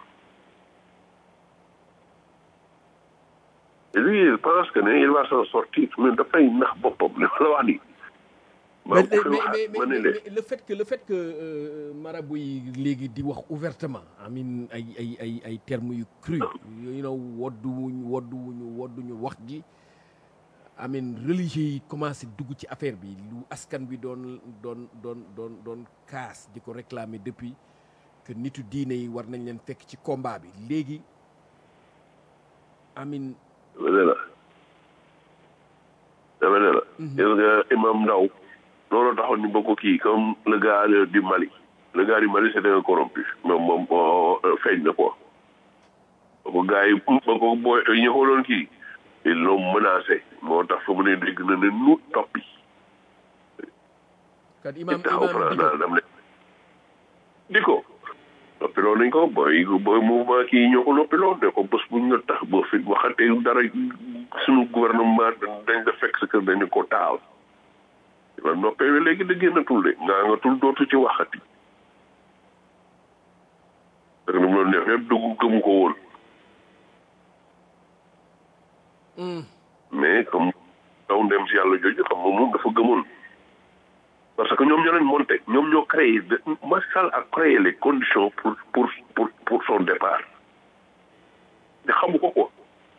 et lui il pense que ne il va s'en sortir mais dafay nax boppam li ma la wax nii mais mais mais mais le fait que le fait que marabu yi léegi di wax ouvertement amin ay ay ay ay termes yu cru you know wodduwuñ wodduwuñu wodduñu wax ji amin religieux yi commencé dugg ci affaire bi lu askan bi doon doon doon doon doon kaas di ko réclamer depuis que nitu diine yi war nañ leen fekk ci combat bi léegi amin dama ne la dama ne la gis nga imam Ndaw loolu taxoon ñu bëgg ko kii comme le gars du Mali le gars du Mali c'était un corrompu moom moom feeñ na quoi ba ko gars yi ba ko booy ñu ko doon kii ils l'ont menacé moo tax fa mu ne dégg na ne nu toppi kat imam taxaw imam France Diko. daal dam ne di ko noppiloo nañ ko booy booy mouvement kii ñoo ko noppiloo ne ko bés buñ la tax boo fi waxatee dara suñu gouvernement dañ la fekk sa kër dañu ko taal la noppee wi léegi da génnatul de ngaa nga tul dootu ci waxati parce que nu mu doon def yëpp dugg gëmu ko woon mais comme daw ndem si yàlla jooju xam nga moom dafa gëmoon parce que ñoom ñoo leen monté ñoom ñoo créé de Macky Sall a créé les conditions pour pour pour pour son départ te xamu ko quoi.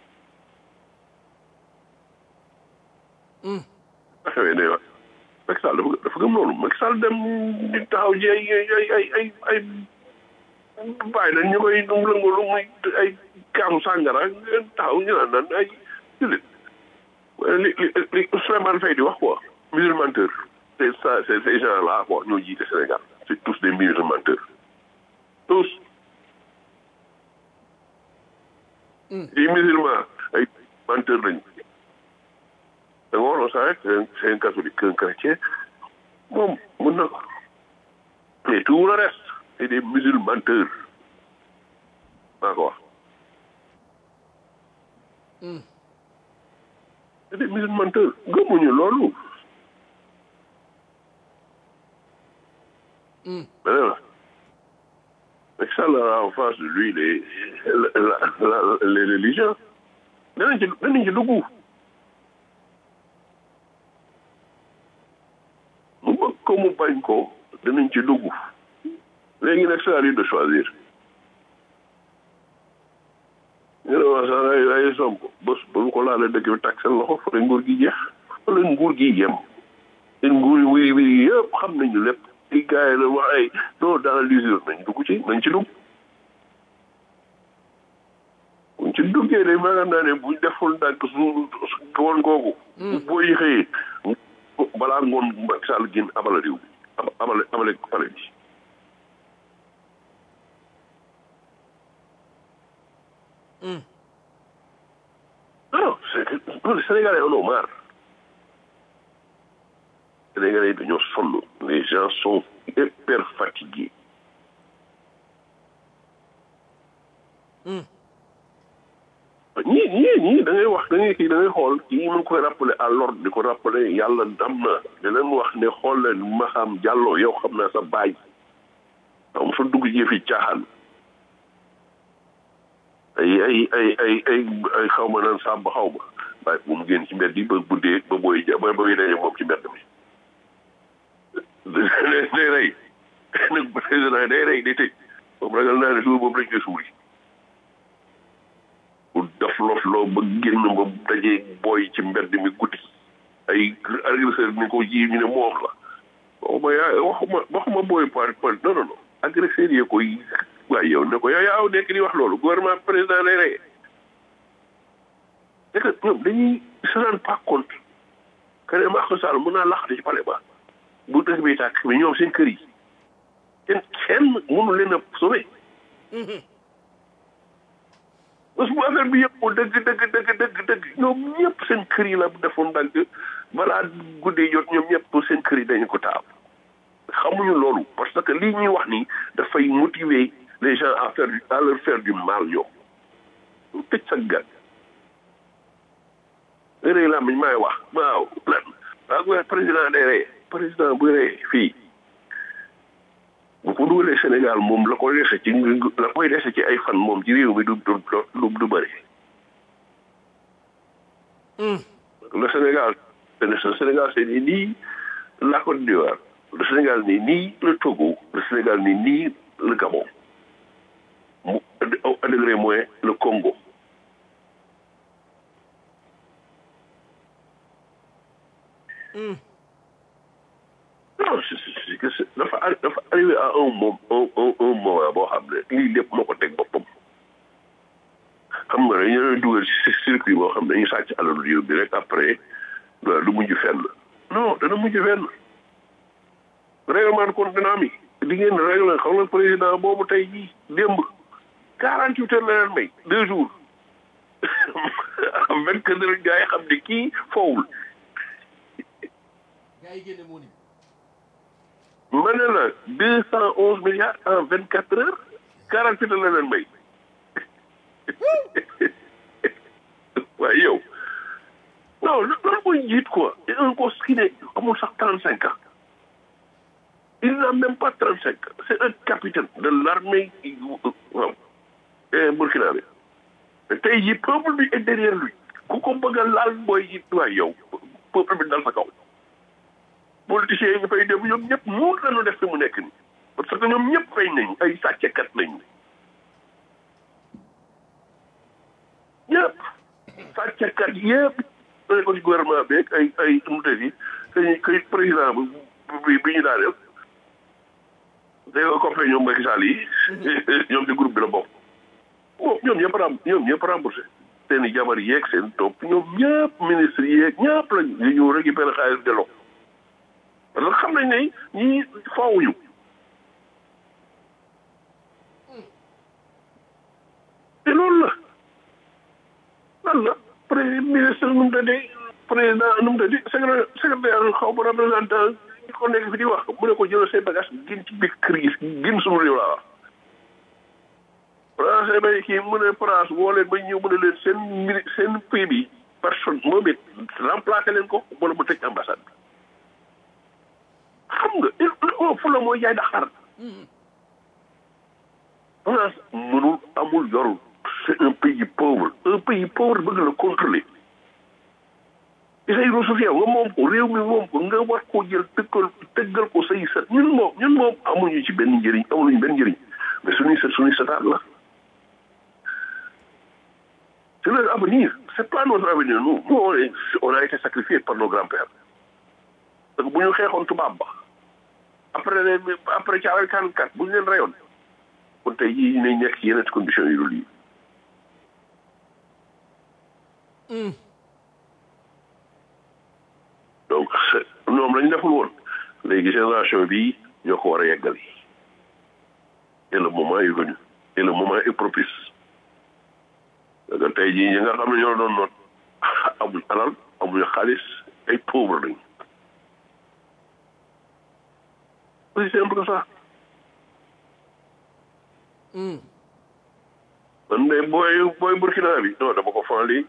xewee day wax Macky Sall dafa dafa gëm loolu Macky Sall dem di taxaw ji ay ay ay ay ay bàyyi nañ ñu koy lëngalu muy ay kaamu sàngara taxaw ñu naan naan ay jullit li li li Souleymane Faye di wax quoi musulmanteur c'est ça c'est ces gens là quoi ñoo jiite Sénégal c'est tous des musulmanteurs tous les musulmans ay menteurs lañu da nga waroon sax rek c'est un catholique un chrétien moom mën na ko mais tout le reste c'est des musulmanteurs maa ko wax c'est des musulmanteurs gëmuñu loolu beneen la Macky Sall a en face de lui les la la les religions danañ ci danañ ci dugg mu bëgg ko mu bañ ko danañ ci dugg léegi nag c'est à lui de choisir ñu ne wax sax ay ay somb bés ba mu ko laalee dëkk bi tag seen loxo fa la nguur gi jeex fa la nguur gi yem seen nguur yi wii wii yëpp xam nañu lépp di gars yi la wax ay non dans l'usure nañ dugg ci nañ ci dugg buñ ci duggee de maanaam naa ne buñ deful ndànk su ngoon googu boo yi xëyee balaa ngoon Macky Sall génn abala réew bi ab- abale abale pale bi non c'est que non, les Sénégalais en ont marre Sénégalais yi dañoo sonn les gens sont hyper fatigués ñii ñii ñii da ngay wax da ngay kii da ngay xool kii mu ngi koy rappeler à l'ordre di ko rappeler yàlla dam na di leen wax ne xool leen ma xam jàlloo yow xam naa sa baay am fa dugg ci fi caaxaan ay ay ay ay ay ay xaw ma naan sàmb xaw ma waaye bu mu génn ci mbedd yi ba guddee ba booy ja ba booy daje moom ci mbedd mi day day rey nag président day rey day tëj moom ragal naa ne suba boobu lañ koy suuli bu dof lof lof loo ba génn ba dajee booy ci mbedd mi guddi ay agresseur ni ko ji ñu ne moom la waxuma yaa waxuma waxuma booy par par non non non agresseur yee koy waaye yow ne ko yow yaa nekk di wax loolu gouvernement président lay rey c'est que ñoom dañuy se rendre pas compte que ne Macky Sall mën naa laxati ci palais ba bu dëkk bi tàkk mais ñoom seen kër yi kenn kenn mënu leen a sauver parce que bu affaire bi yëpp dëgg dëgg dëgg dëgg dëgg ñoom ñëpp seen kër yi la defoon ndànk balaa guddee jot ñoom ñëpp seen kër yi dañu ko taal xamuñu loolu parce que lii ñuy wax nii dafay motiver les gens à faire à leur faire du mal ñoom tëj sa gat rëy la miñ may wax waaw lan waaw président day rey président bu rey fii bu ko dugalee Sénégal moom la koy dese ci la koy dese ci ay fan moom ci réew mi du du du du bëri. le Sénégal le Sénégal c'est ni nii la Côte d'Ivoire le Sénégal ni nii le Togo le Sénégal ni nii le Gabon mu à degré moins le Congo. non c'est que dafa dafa arrivé à un moment un un un moment boo xam ne lii lépp moo ko teg boppam xam nga dañu leen dugal ci circuit boo xam ne dañuy sàcc alalu réew bi rek après du mujj fenn non dana mujj fenn règlement de compte dina am yi di ngeen règle xam nga président boobu tey jii démb quarante huit heures la leen may deux jours vingt quatre heures gars yi xam ne kii foowul ma ne la deux cent onze milliards en vingt quatre heures quarante huit la leen may waaye yow non loolu mooy njiit quoi un gosse qui ne amul sax trente cinq ans il n'a même pas trente cinq ans c'est un capitaine de l'armée waaw burkinabé tey jii peuple bi est derrière lui ku ko bëgg a laal booy ji waaye yow peuple bi dal sa kaw politiciens yi nga fay dem ñoom ñëpp muut lañu def fi mu nekk nii parce que ñoom ñëpp fay nañ ay sàccekat lañ ñëpp sàccekat yëpp dañ ko ci gouvernement bi ay ay nu mu yi dañuy kay président bi bi ñu daa def day ko compé ñoom Macky Sall yi ñoom ci groupe bi la bokk bon ñoom ñëpp ram ñoom ñëpp remboursé seen i jabar yeeg seen topp ñoom ñëpp ministre yeeg ñëpp lañ ñu ñëw récupéré xaalis delloo parce que xam nañ ne ñii faawuñu te loolu la lan la premier ministre nu mu tëddee président nu mu tëddee secrétaire secrétaire xaw ma représentant ñi ko nekk fi di wax mu ne ko jëlal say bagage gën ci biir kër gi gën suñu réew laa wax français bay kii mu ne France woo leen ba ñëw mu ne leen seen mini seen pays bi personne moom it remplacé leen ko wala mu tëj ambassade bi xam nga il fu la mooy jaay daxar France mënul amul yorul c'est un pays pauvre un pays pauvre bëgg la contrôler ci say ressources yow nga moom ko réew mi moom ko nga war koo jël tëggal tëggal ko say sët ñun moom ñun moom amuñu ci benn njëriñ amuñu benn njëriñ mais suñuy sët suñuy sëtaat la c'est leur avenir c'est pas notre avenir nous nous on est on a été sacrifiés par nos grands-pères donc bu ñu xeexoon tubaab ba après après ci avec quarante quatre bu ñu leen rayoon kon tey jii nañ nekk ci yeneen conditions yu dul yi donc ñoom lañ deful woon léegi génération bi ñoo ko war a yeggali et le moment est venu et le moment est propice parce que tey jii ñi nga xam ne ñoo doon noot amuñ alal amuñu xaalis ay pauvre lañ aussi simple que ça man de booy booy Burkina bi non dama ko fan lii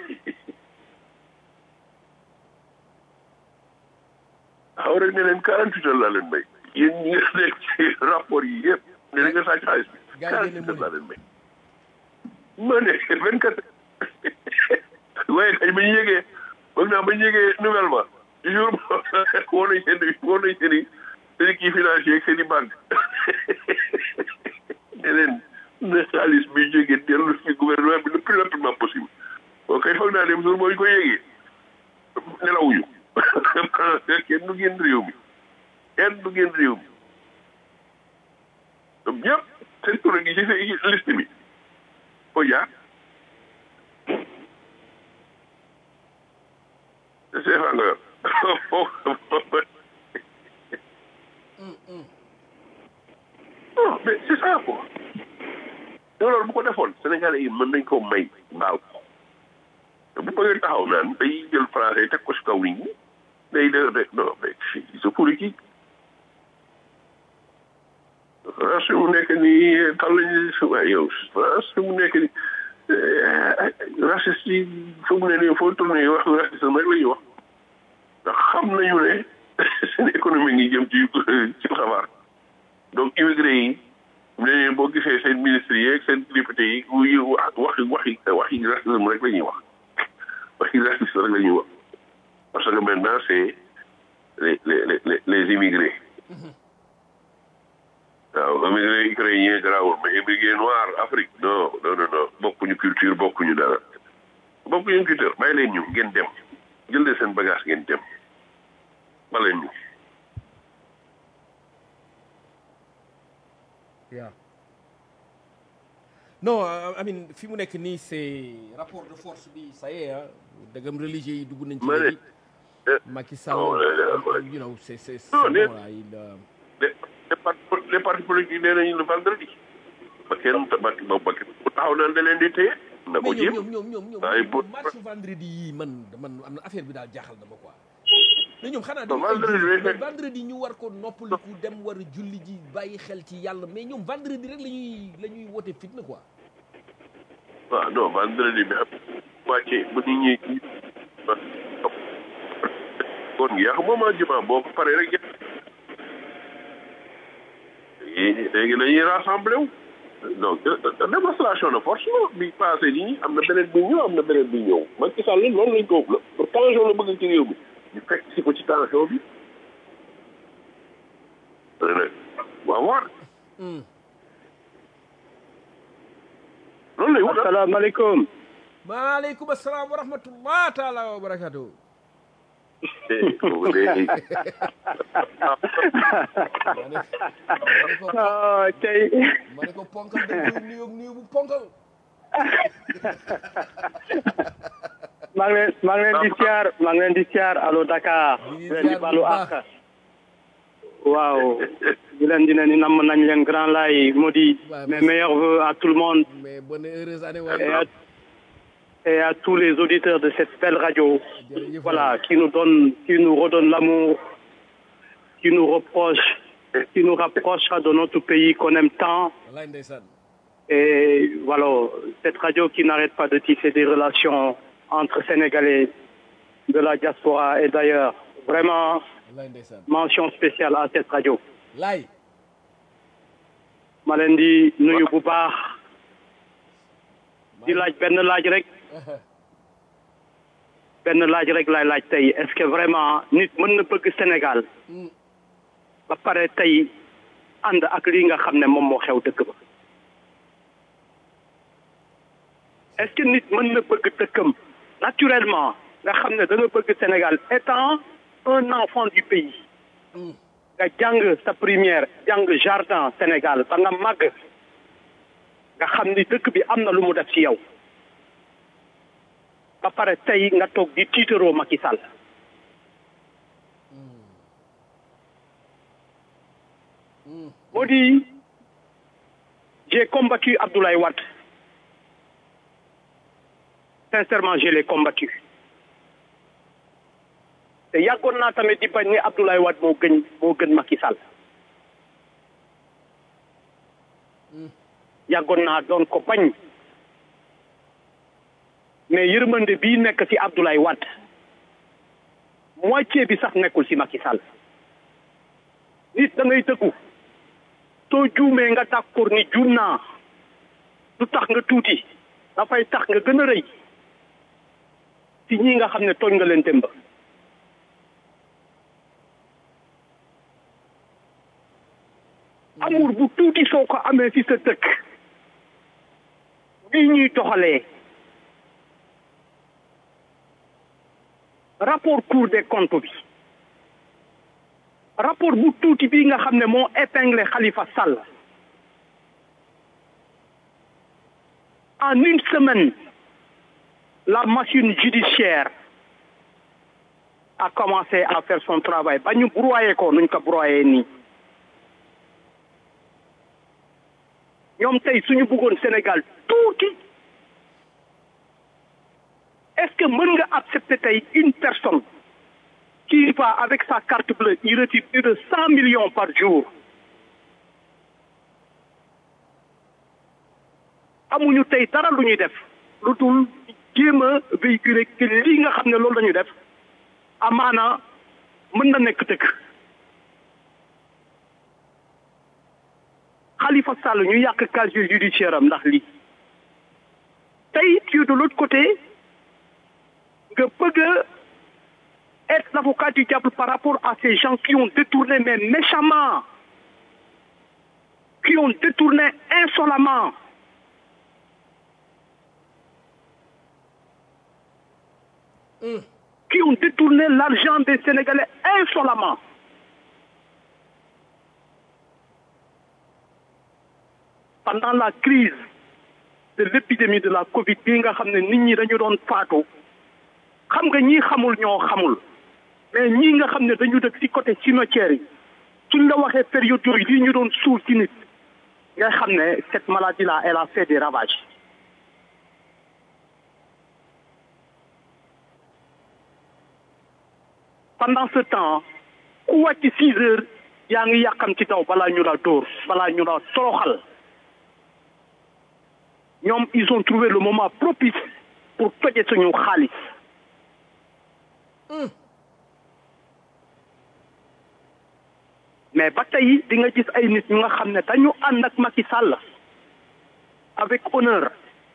xaw rek ne leen quarante huit heures laa leen may yéen ñi nga nekk ci rapport yi yëpp ne na nga sàcc xaalis bi quarante huit heures laa leen may ma ne vingt quatre waaye kañ ba ñu yëgee foog naa ba ñu yëgee nouvelle ba jour woo nañ seen woo nañ seen i seen i kii financier ak seen i banque ne leen ne xaalis bi jógee dellu fi gouvernement bi le plus rapidement possible boo koy foog naa dem jour boo ñu ko yégee nelawuñu kenn du génn réew mi kenn du génn réew mi ñoom ñëpp seen tur gi ci ci liste bi foo jaar CFA nga yor non mais c'est ça quoi te loolu bu ko defoon Sénégalais yi mën nañ koo may baal ko te bu bëggee taxaw naan day jël français teg ko si kaw nit ñi day de de non mais c'est politique France mu nekk nii tal lañu si waaye yow France mu nekk nii raciste yi fa mu ne nii foo tourné wax racisme rek la ñuy wax ndax xam nañu ne seen économie ngi jëm ci ci xabaar donc immigré yi ne leen boo gisee seen ministre yi ak seen député yi wuy wax waxi waxi waxi racisme rek la ñuy wax waxi racisme rek la ñuy wax parce que maintenant c'est les les les les immigrés waaw immigré ukrainien garaawul mais immigré noir Afrique non non non non bokkuñu culture bokkuñu dara bokkuñu culture bàyyi leen ñu ngeen dem jël leen seen bagage ngeen dem ba leen ñu Yeah. non euh, I mean fi mu nekk nii c'est rapport de force bi ça y est ah dëggam religieux yi dugg nañ ci Ma ne, léegi eh, Macky Sall non, eh, you know c'est c'est Non, c'est mais- bon là il euh, les les partis les partis politiques nee nañu le vendredi ba kenn ba ba ba bu taxaw naan da leen di téye na ko mais jéem ñoom ñoom ñoom ñoom waaye ñoom bu- marche vendredi yi man man am na affaire bi daal jaaxal na ma quoi mais ñoom xanaa Non, dañu ay vendredi jullit, bi mais fekk- vendredi ñu war ko noppaliku dem war a julli ji bàyyi xel ci yàlla mais ñoom vendredi rek la ñuy la ñuy wote fitna quoi waaw non vendredi bi am wàccee bu nit ñi kon gi yàq moom juma boo ko paree rek léegi léegi dañuy rassemblé wu donc démonstration de force la bi passé nii am na beneen bi ñëw am na beneen bi ñëw Macky Sall loolu lañ ko la tension la bëgg ci réew mi ñu fekk si ko ci tension bi nag waaw waar loolu lay wut asalaamaaleykum maaleykum asalaam wa rahmatullah taala wa barakatuh boobu léegi ah tey ma ne ko ponkal da koy nuyoog nuyu bu ponkal maa ngi leen maa ngi leen di siyaar maa ngi leen di siyaar allo Dakar di leen di balu àq waaw di leen di ne ni namm nañ leen grand lay moo di mes meilleurs vœux à tout le monde mais bonne heureuse année et à, waay et à tous les auditeurs de cette belle radio voilà qui nous donne qui nous redonne l'amour qui nous reproche qui nous rapprochera de notre pays qu'on aime tant wallaay ndeysaan Et voilà, cette radio qui n'arrête pas de tisser des relations entre Sénégalais de la diaspora et d'ailleurs. Vraiment, wallaay ndeysaan mention spéciale à cette radio. laay ma leen di nuyu bu baax di laaj benn laaj rek benn laaj rek laay laaj tey est-ce que vraiment nit mën na bëgg Sénégal ba pare tey ànd ak lii nga xam ne moom moo xew dëkk ba est-ce que nit mën na bëgg dëkkam naturellement nga xam ne da nga bëgg Sénégal étant un enfant du pays nga jàng sa première jàng jardin Sénégal ba nga màgg nga xam ni dëkk bi am na lu mu def ci yow ba pare tey nga toog di tiitaroo Macky Sall moo di j'ai combattu Abdoulaye Wade sincèrement je l'ai combattu te yàggoon naa tamit di bañ ne Abdoulaye Wade moo gën moo gën Macky Sall yàggoon naa doon ko bañ mais yërmande bii nekk ci Abdoulaye Wade moitié bi sax nekkul ci Macky Sall nit da ngay dëggu soo juumee nga d'accord ni juum naa du tax nga tuuti dafay tax nga gën a rëy ci ñi nga xam ne tooñ nga leen démb amour bu tuuti soo ko amee ci sa dëkk bii ñuy doxalee rapport cour des comptes bi rapport bu tuuti bii nga xam ne moo épinglé Khalifa Sall en une semaine la machine judiciaire a commencé à faire son travail ba ñu broyé ko nuñ ko broyé nii ñoom tey suñu bëggoon Sénégal tuuti est-ce que mën nga accepter tey une personne qui va avec sa carte bleue il retire plus de cent millions par jour amuñu tey dara lu ñuy def lu dul jéem a véhiculer que lii nga xam ne loolu la ñu def amaana mën na nekk dëkk Khalifa Sall ñu yàq casier judiciaire am ndax lii tey tu es de l'autre côté nga bëgg a être l'avocat du diable par rapport à ces gens qui ont détourné mais méchamment qui ont détourné insolemment qui ont détourné l'argent des Sénégalais insolemment pendant la crise de l'épidémie de la Covid bi nga xam ne nit ñi dañu doon faatu xam nga ñii xamul ñoo xamul mais ñii nga xam ne dañu dëkk ci côté cimetière yi suñ la waxee période yooyu lii ñu doon suul ci nit nga xam ne cette maladie là elle a fait des ravages pendant ce temps ku wàcc six heures yaa ngi yàqam ci taw balaa ñu la dóor balaa ñu la toroxal ñoom ils ont trouvé le moment propice pour toje suñu xaalis mais ba tey di nga gis ay nit ñu nga xam ne dañu ànd ak Macky Sall avec honneur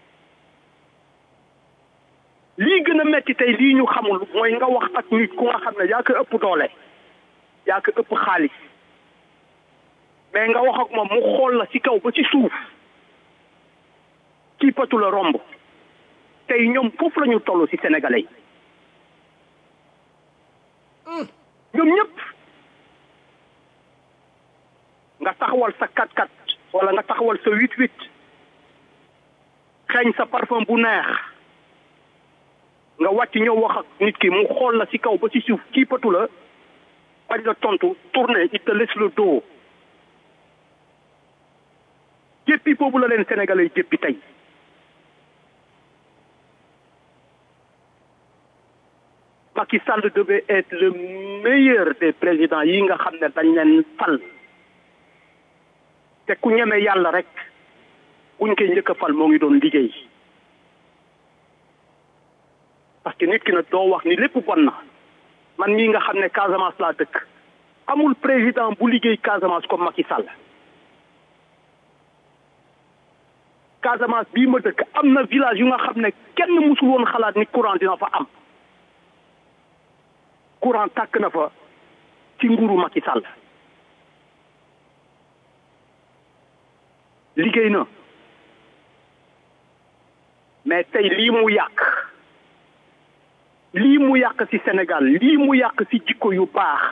lii gën a metti tey lii ñu xamul mooy nga wax ak nit ku nga xam ne yaa ko ëpp doole yaa ko ëpp xaalis mais nga wax ak moom mu xool la ci kaw ba ci suuf kii patu la romb tey ñoom foofu la ñu toll ci sénégalais yi ñoom ñëpp nga taxawal sa 4-4 wala nga taxawal sa 8-8 xeeñ sa parfum bu neex nga wàcc ñëw wax ak nit ki mu xool la ci kaw ba ci suuf kii patu la bañ la tontu tourné il te laisse le dos jéppi boobu la leen sénégalais jéppi tey Macky Sall devait être le meilleur des présidents yi nga xam ne dañ leen fal te ku ñeme yàlla rek buñ koy njëkk a fal moo ngi doon liggéey parce que nit ki nag doo wax ni lépp bon na man mii nga xam ne Casamance laa dëkk amul président bu liggéey Casamance comme Macky Sall Casamance bii ma dëkk am na village yu nga xam ne kenn musul woon xalaat ni courant dina fa am courant tàkk na fa ci nguuru Macky Sall liggéey na mais tey lii mu yàq lii mu yàq ci Sénégal lii mu yàq ci jikko yu baax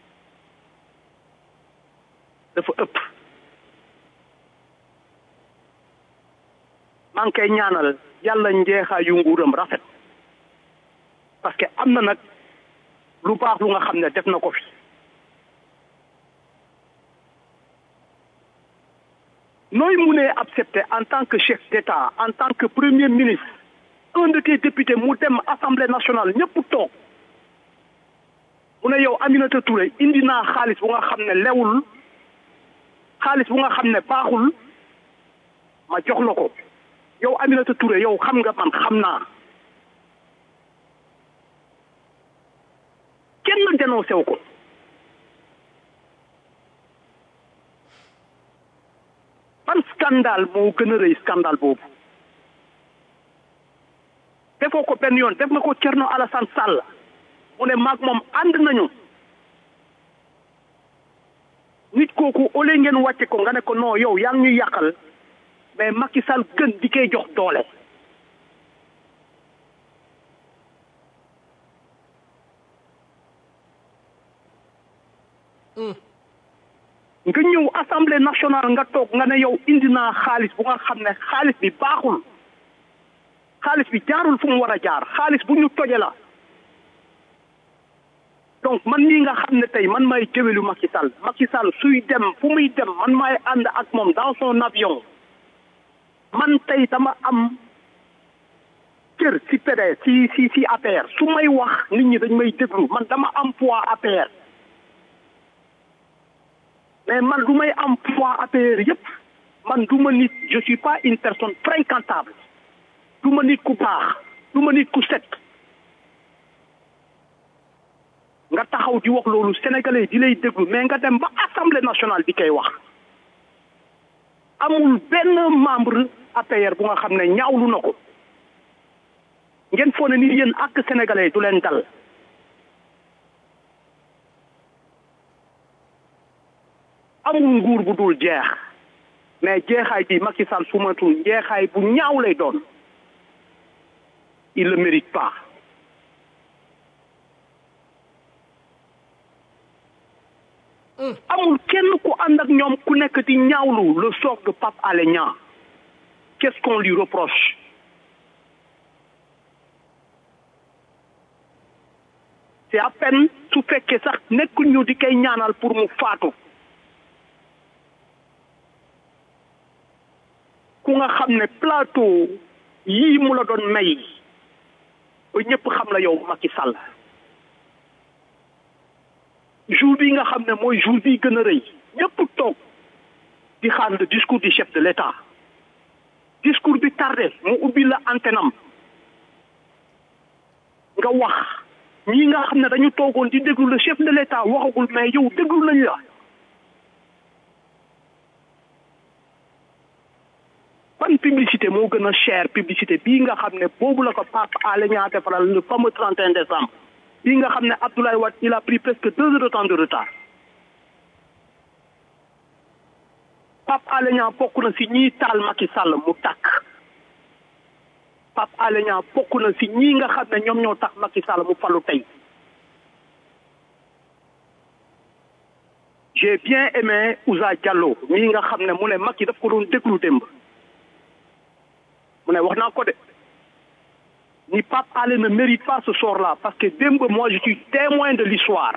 dafa ëpp maa ngi koy ñaanal yàlla njeexaa yu nguuram rafet parce que am na nag lu baax lu nga xam ne def na ko fi nooy munee accepter en tant que chef d'État en tant que premier ministre un de tes députés mu dem assemblée nationale ñëpp toog mu ne yow Aminata Touré indi naa xaalis bu nga xam ne lewul xaalis bu nga xam ne baaxul ma jox la ko yow Aminata Touré yow xam nga man xam naa kenn dénoncé wu ko ban scandale moo gën a rëy scandale boobu defoo ko benn yoon def nga ko Thierno Alassane Sall mu ne maag moom ànd nañu nit kooku au lieu ngeen wàcce ko nga ne ko non yow yaa ngi ñuy yàqal mais Macky Sall gën di koy jox doole nga ñëw assemblée nationale nga toog nga ne yow indi naa xaalis bu nga xam ne xaalis bi baaxul xaalis bi jaarul fu mu war a jaar xaalis bu ñu toje la donc man mii nga xam ne tey man may jëwelu Macky Sall Macky Sall suy dem fu muy dem man maay ànd ak moom dans son avion man tey dama am cër si PDS si si si APR su may wax nit ñi dañ may déglu man dama am poids APR mais man lu may am poids APR yépp man du ma nit je suis pas une personne fréquentable du ma nit ku baax du ma nit ku set nga taxaw di wax loolu sénégalais di lay déglu mais nga dem ba assemblée nationale di koy wax amul benn membre APR bu nga xam ne ñaawlu na ko ngeen foo ne ni yéen ak sénégalais du leen dal amul nguur bu dul jeex mais jeexaay bi Macky Sall su matul jeexaay bu ñaaw lay doon il le mérite pas amul kenn ku ànd ak ñoom ku nekk di ñaawlu le sort de Pape Alé Niang qu'est-ce qu'on lui reproche c'est à peine su fekkee sax nekkuñu di koy ñaanal pour mu faatu ku nga xam ne plateau yii mu la doon may ba ñëpp xam la yow Macky Sall jour bi nga xam ne mooy jour bi gën a rëy ñëpp toog di xaar le discours du chef de l'État discours bi tardé mu ubbi la antenne am nga wax ñii nga xam ne dañu toogoon di déglu le chef de l'État waxagul mais yow déglu nañ la ban publicité moo gën a cher publicité bii nga xam ne boobu la ko Pape Alé Niang defaral le fameux 31 décembre bii nga xam ne Abdoulaye Wade il a pris presque deux heures de temps de retard Pape Alé Niang bokk na si ñii taal Macky Sall mu tàkk Pape Alé Niang bokk na si ñii nga xam ne ñoom ñoo tax Macky Sall mu falu tey j'ai bien aimé Ousa Diallo mii nga xam ne mu ne Macky daf ko doon déglu démb mu ne wax naa ko de ni Pape Alé ne mérite pas ce sort-là parce que démb moi je suis témoin de l'histoire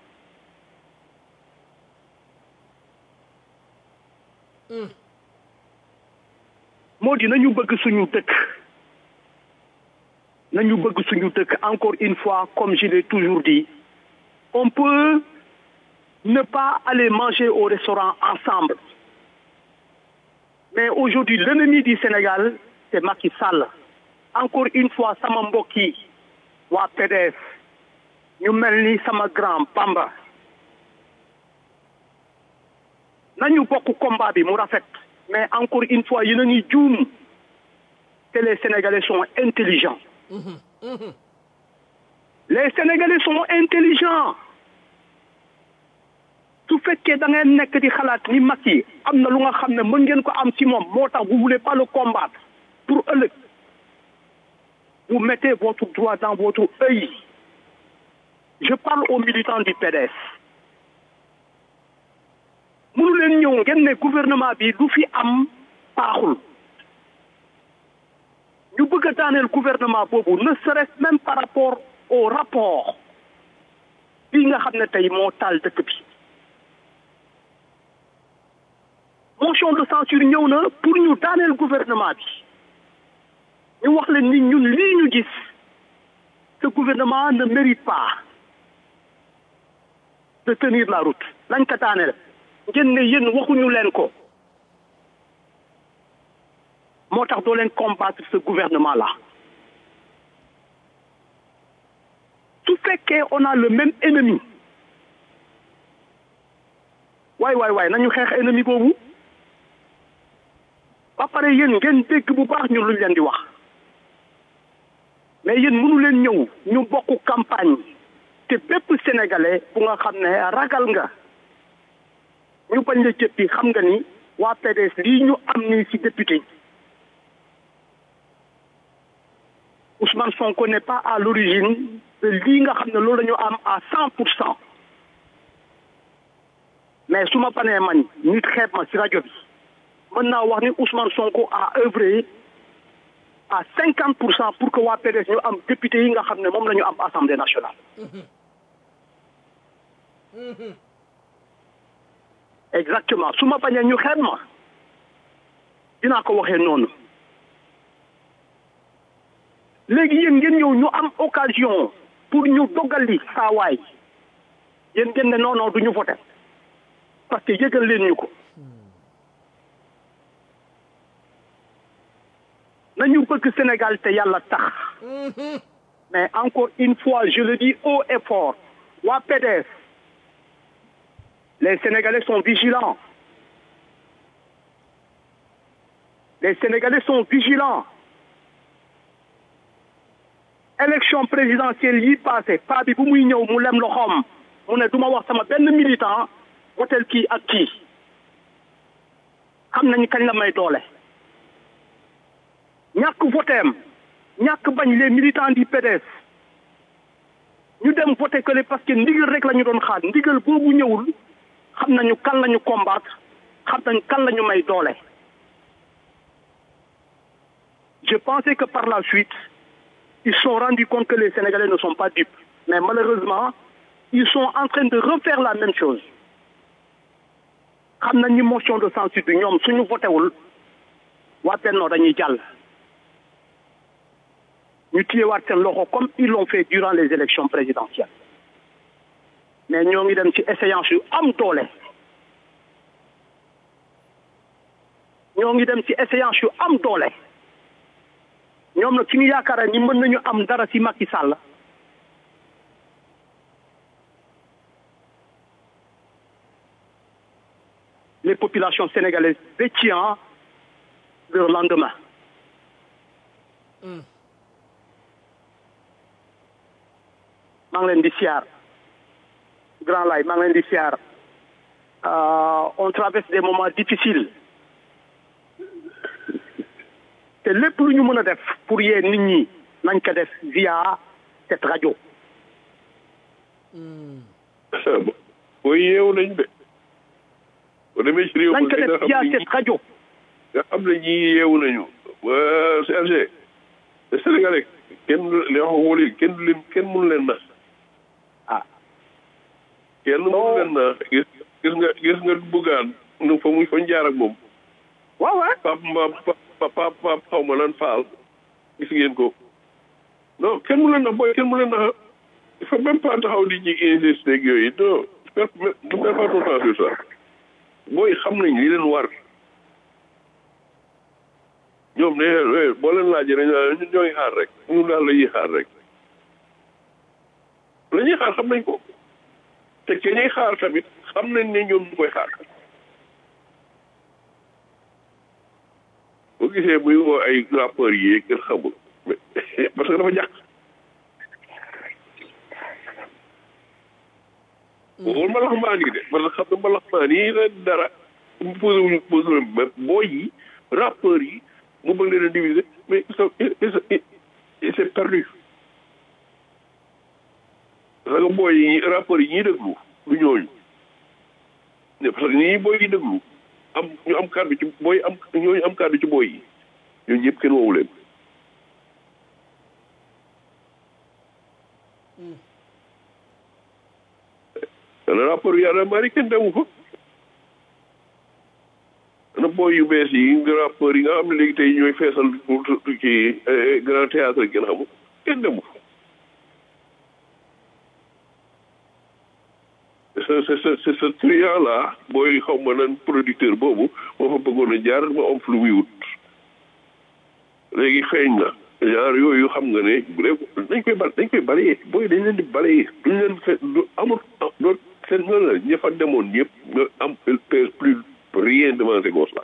moo di nañu bëgg suñu dëkk nañu bëgg suñu dëkk encore une fois comme je l'ai toujours dit on peut ne pas aller manger au restaurant ensemble mais aujourd'hui l'ennemi du Sénégal c'est Macky Sall encore une fois sama mbokk yi waa PDS ñu mel ni sama grand Bamba nañu bokk combat bi mu rafet mais encore une fois yéen a ngi juum te les Sénégalais sont intelligents les Sénégalais sont intelligents su fekkee da ngeen nekk di xalaat ni Macky am na lu nga xam ne mën ngeen ko am ci moom moo tax vous voulez pas le combattre pour ëllëg vous mettez votre droit dans votre œil je parle aux militants du PDS mënu leen ñëw ngeen ne gouvernement bi lu fi am baaxul ñu bëgg a daaneel gouvernement boobu ne serait-ce même par rapport au rapport bii nga xam ne tey moo taal dëkk bi motion de censure ñëw na pour ñu daaneel gouvernement bi ñu wax leen ni ñun lii ñu gis ce gouvernement ne mérite pas de tenir la route lañ ko daaneel ngeen ne yéen waxuñu leen ko moo tax doo leen combattre ce gouvernement là su fekkee on a le même ennemi waay waay waay nañu xeex ennemi boobu ba pare yéen ngeen dégg bu baax ñun luñ leen di wax mais yéen mënu leen ñëw ñu bokk campagne te bépp sénégalais bu nga xam ne ragal nga ñu bañ la jëppi xam nga ni waa PDS lii ñu am nii ci député Ousmane Sonko n'est pas à l'origine de lii nga xam ne loolu la ñu am à cent pour cent mais su ma panee man nit xeeb ma ci rajo bi mën naa wax ni Ousmane Sonko a œuvré à cinquante pour cent pour que waa PDS ñu am député yi nga xam ne moom la ñu am assemblée nationale exactement su ma bañee ñu xeeb ma dinaa ko waxee noonu léegi yéen ngeen ñëw ñu am occasion pour ñu dogali saa waay yéen ngeen ne non non du ñu voté parce que yëgal leen ñu ko nañu bëgg Sénégal te yàlla tax mais encore une fois je le dis haut et fort waa PDS les Sénégalais sont vigilants les Sénégalais sont vigilants élection présidentielle yi passé pa bi bu muy ñëw mu lem loxoom mu ne du ma wax sama benn militant wotel kii ak kii xam nañu kañ la may doole ñàkk voteem ñàkk bañ les militants du PDS ñu dem voté que parce que ndigal rek la ñu doon xaar ndigal boobu ñëwul xam nañu kan la ñu combattre xam nañu kan la ñu may doole je pensais que par la suite ils se sont rendus compte que les Sénégalais ne sont pas dupes mais malheureusement ils sont en train de refaire la même chose xam nañ ni motion de censure bi ñoom suñu votéwul waa Benno dañuy jàll ñu téyewaat seen loxo comme ils l'ont fait durant les élections présidentielles mais ñoo ngi dem ci échéance yu am doole ñoo ngi dem ci échéance yu am doole ñoom nag suñu yaakaar ni mën nañu am dara ci Macky Sall les populations sénégalaises détient leur lendemain maa ngi leen di siyaar grand lay maa ngi leen di siyaar on traverse des moments difficiles te lépp lu ñu mën a def pour yee nit ñi nañ ko def via cette rajo. booy yeewu nañ de. boo demee ci réew nañ ko def via cette rajo. nga xam ne ñii yeewu nañu. waa CRG. te Sénégalais kenn li wax wóoli kenn du leen kenn mënu leen na. ah. kenn mënu leen na gis gis nga gis nga buggaan nu fa muy fa jaar ak moom. waaw waaw. Pape Mba Pape Pape xaw ma lan Faal gis ngeen ko. non kenn mu leen na booy kenn mu leen na il faut même pas taxaw di ci insister ak yooyu non du faire pas ton temps sur ça booy xam nañ li leen war ñoom ne boo leen laajee dañ la ñun ñooy xaar rek ñun daal la ñuy xaar rek la ñuy xaar xam nañ ko te ke ñuy xaar tamit xam nañ ne ñoom ñu koy xaar boo gisee muy woo ay rappeurs yi kenn xamul parce que dafa jàq wol mbalaxmaan yi de parce que xam ne mbalaxmaan yi la dara mu posé wuñu posé wuñu booy yi rappeurs yi mu bëgg leen a diviser mais il s'est perdu parce que booy yi rappeurs yi ñuy déglu du ñooñu parce que ñii booy yi déglu am ñu am kàddu ci booy am ñooñu am kàddu ci booy yi ñooñu ñëpp kenn woowu leen dana rapport yàlla mari kenn demu fa ana booy yu bees yi rapport yi nga xam ne léegi tey ñooy feesal ci grand théâtre kenn xamul kenn demu fa c'est c'est c'est ce truand là booy xaw ma nan producteur boobu moo fa bëggoon a jaar ma am lu muy wut léegi feeñ na genre yooyu xam nga ne dañ koy bal dañ koy balayee booy dañ leen di balayee duñ leen fe du amul doo seen nga la ña fa demoon ñëpp nga am pèse plus rien devant ces gosses là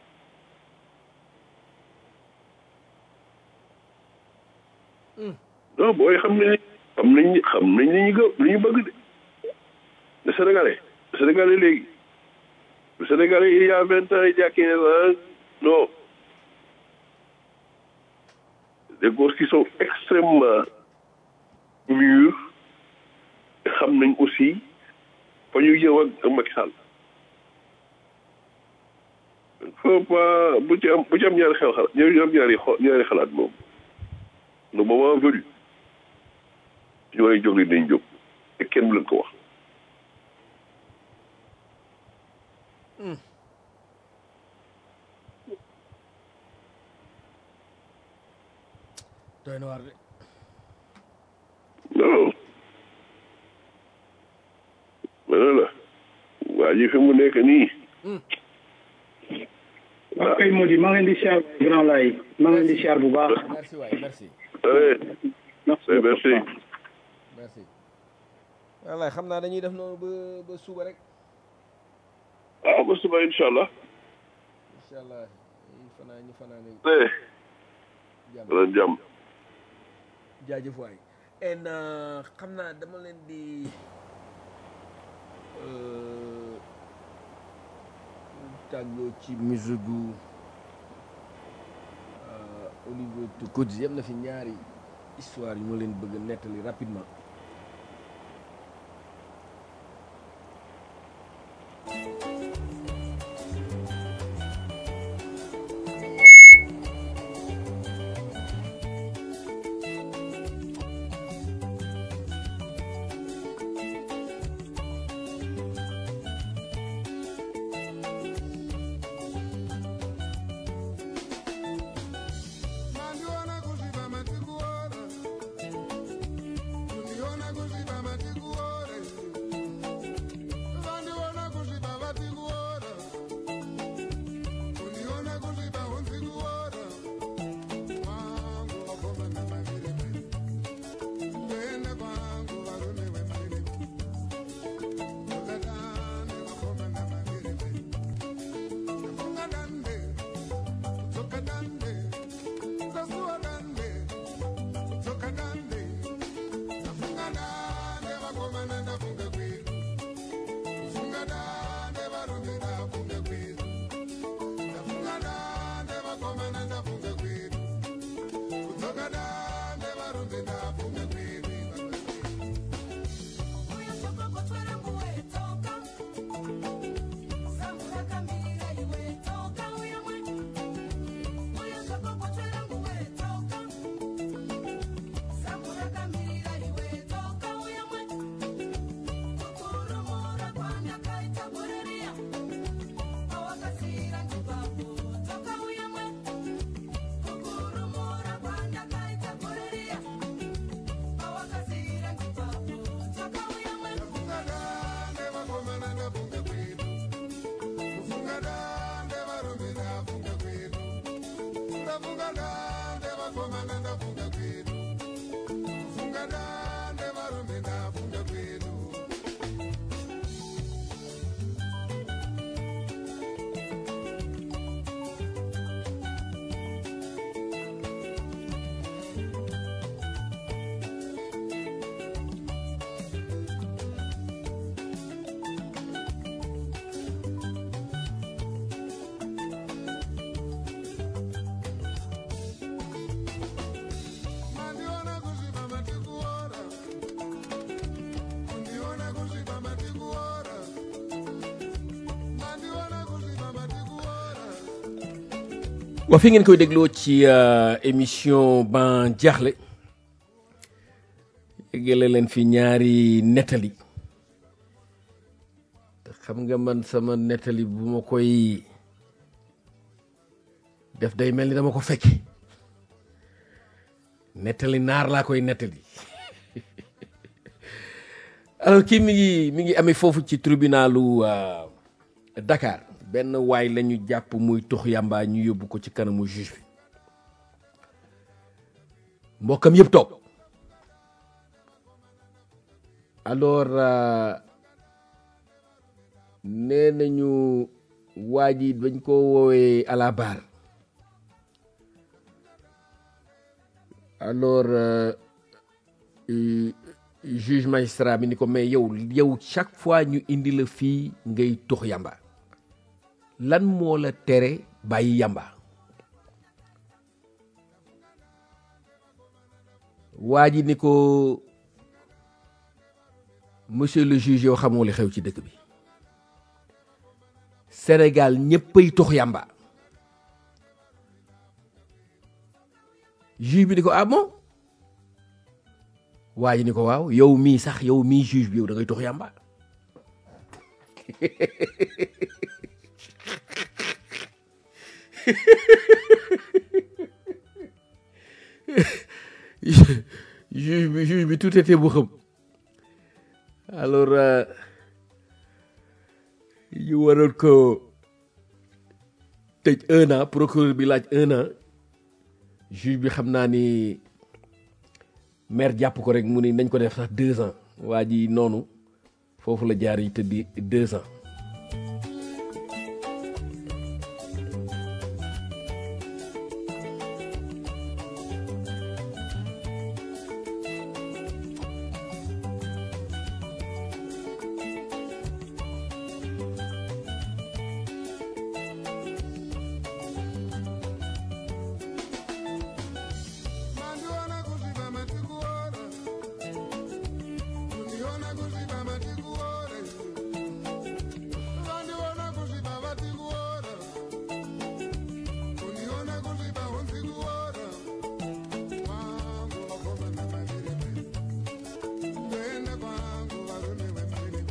non booy xam nañ xam nañ xam nañ li ñu gë li ñu bëgg de le sénégalais le sénégalais léegi Le Sénégalais, il y a 20 ans, il y a 15 ans, non. Des gosses qui sont extrêmement mûrs, et xam nañ aussi fa ñu jëm ak ak Macky Sall. faut pas bu ci am bu ci am ñaari xel xalaat ñaari am ñaari xo ñaari xalaat moom le moment venu ñu war a jóg li dañ jóg te kenn du leen ko wax. doy na waar de non mais la waa ji fi mu nekk nii. waaw kay Mody maa ngi leen di siyaar grand lay maa ngi leen di siyaar bu baax. merci waay merci allez merci merci. merci wallaay xam naa dañuy def noonu ba ba suba rek ah ba suba incha allah. incha allah ñu fanaa ñu fanaa ne eh. jàmm dana jàmm. jaajëf waay en xam naa dama leen di euh, tàggoo ci musique gu euh, Olivier Tukodzi am na fi ñaari histoire yu ma leen bëgg a nettali rapidement Mandiona kuziba matikuora Uniona kuziba matikuora Vandiona kuziba vatikuora Uniona kuziba unzikuora Kwangu wakomana mavirime Kuenda kwangu varume wemarime Ukatane wakomana mavirime Kufunga dande Kutoka dande Kasuwa dande Kutoka dande Nafunga dande Wakomana ndafunga kwetu Kufunga dande Varume ndafunga kwetu Nafunga dande Wakomana ndafunga kwetu Kutoka dande Varume ndafunga kwetu Nafunga dande Wakomana ndafunga kwetu Kufunga dande Varume ndafunga kwetu Ndafunga dande Wakomana ndafunga kwetu Kufunga dande Varume ndafunga kwetu Mandiona kuziba matikuora Undiona kuziba matikuora Mandiona kuziba matikuora waa fi ngeen koy dégloo ci euh, émission ban jaaxle yëgale leen fi ñaari nettali te xam nga man sama nettali bu ma koy def day mel ni dama ko fekke nettali naar laa koy nettali alors kii mi ngi mi ngi amee foofu ci tribunalu euh, Dakar benn waay la ñu jàpp muy tux yàmbaa ñu yóbbu ko ci kanamu juge bi mbokkam yëpp toog alors euh, nee nañu waa ji dañ ko woowee à la barre alors euh, euh, juge magistrat bi ni ko mais yow yow chaque fois ñu indi la fii ngay tux yàmba lan moo la tere bàyyi yamba waa ji ni ko monsieur le juge yow xamoo li xew ci dëkk bi Sénégal ñëppay tox yamba juge bi ni ko ah bon waa ji ni ko waaw yow mii sax yow mii juge bi yow da ngay tox yamba juge bi juge bi tout était bu xam alors ñu waroon ko tëj un an procureur bi laaj un an juge bi xam naa ni maire jàpp ko rek mu ni nañ ko def sax deux ans waa ji noonu foofu la jaar yi tëddi deux ans Mandiona kuziba matikuora. Kundiona kuziba matikuora. Mandiona kuziba matikuora. Kundiona kuziba untikuora. Kwangu wakoma na malireme. Twende kwangu warume wemalireme.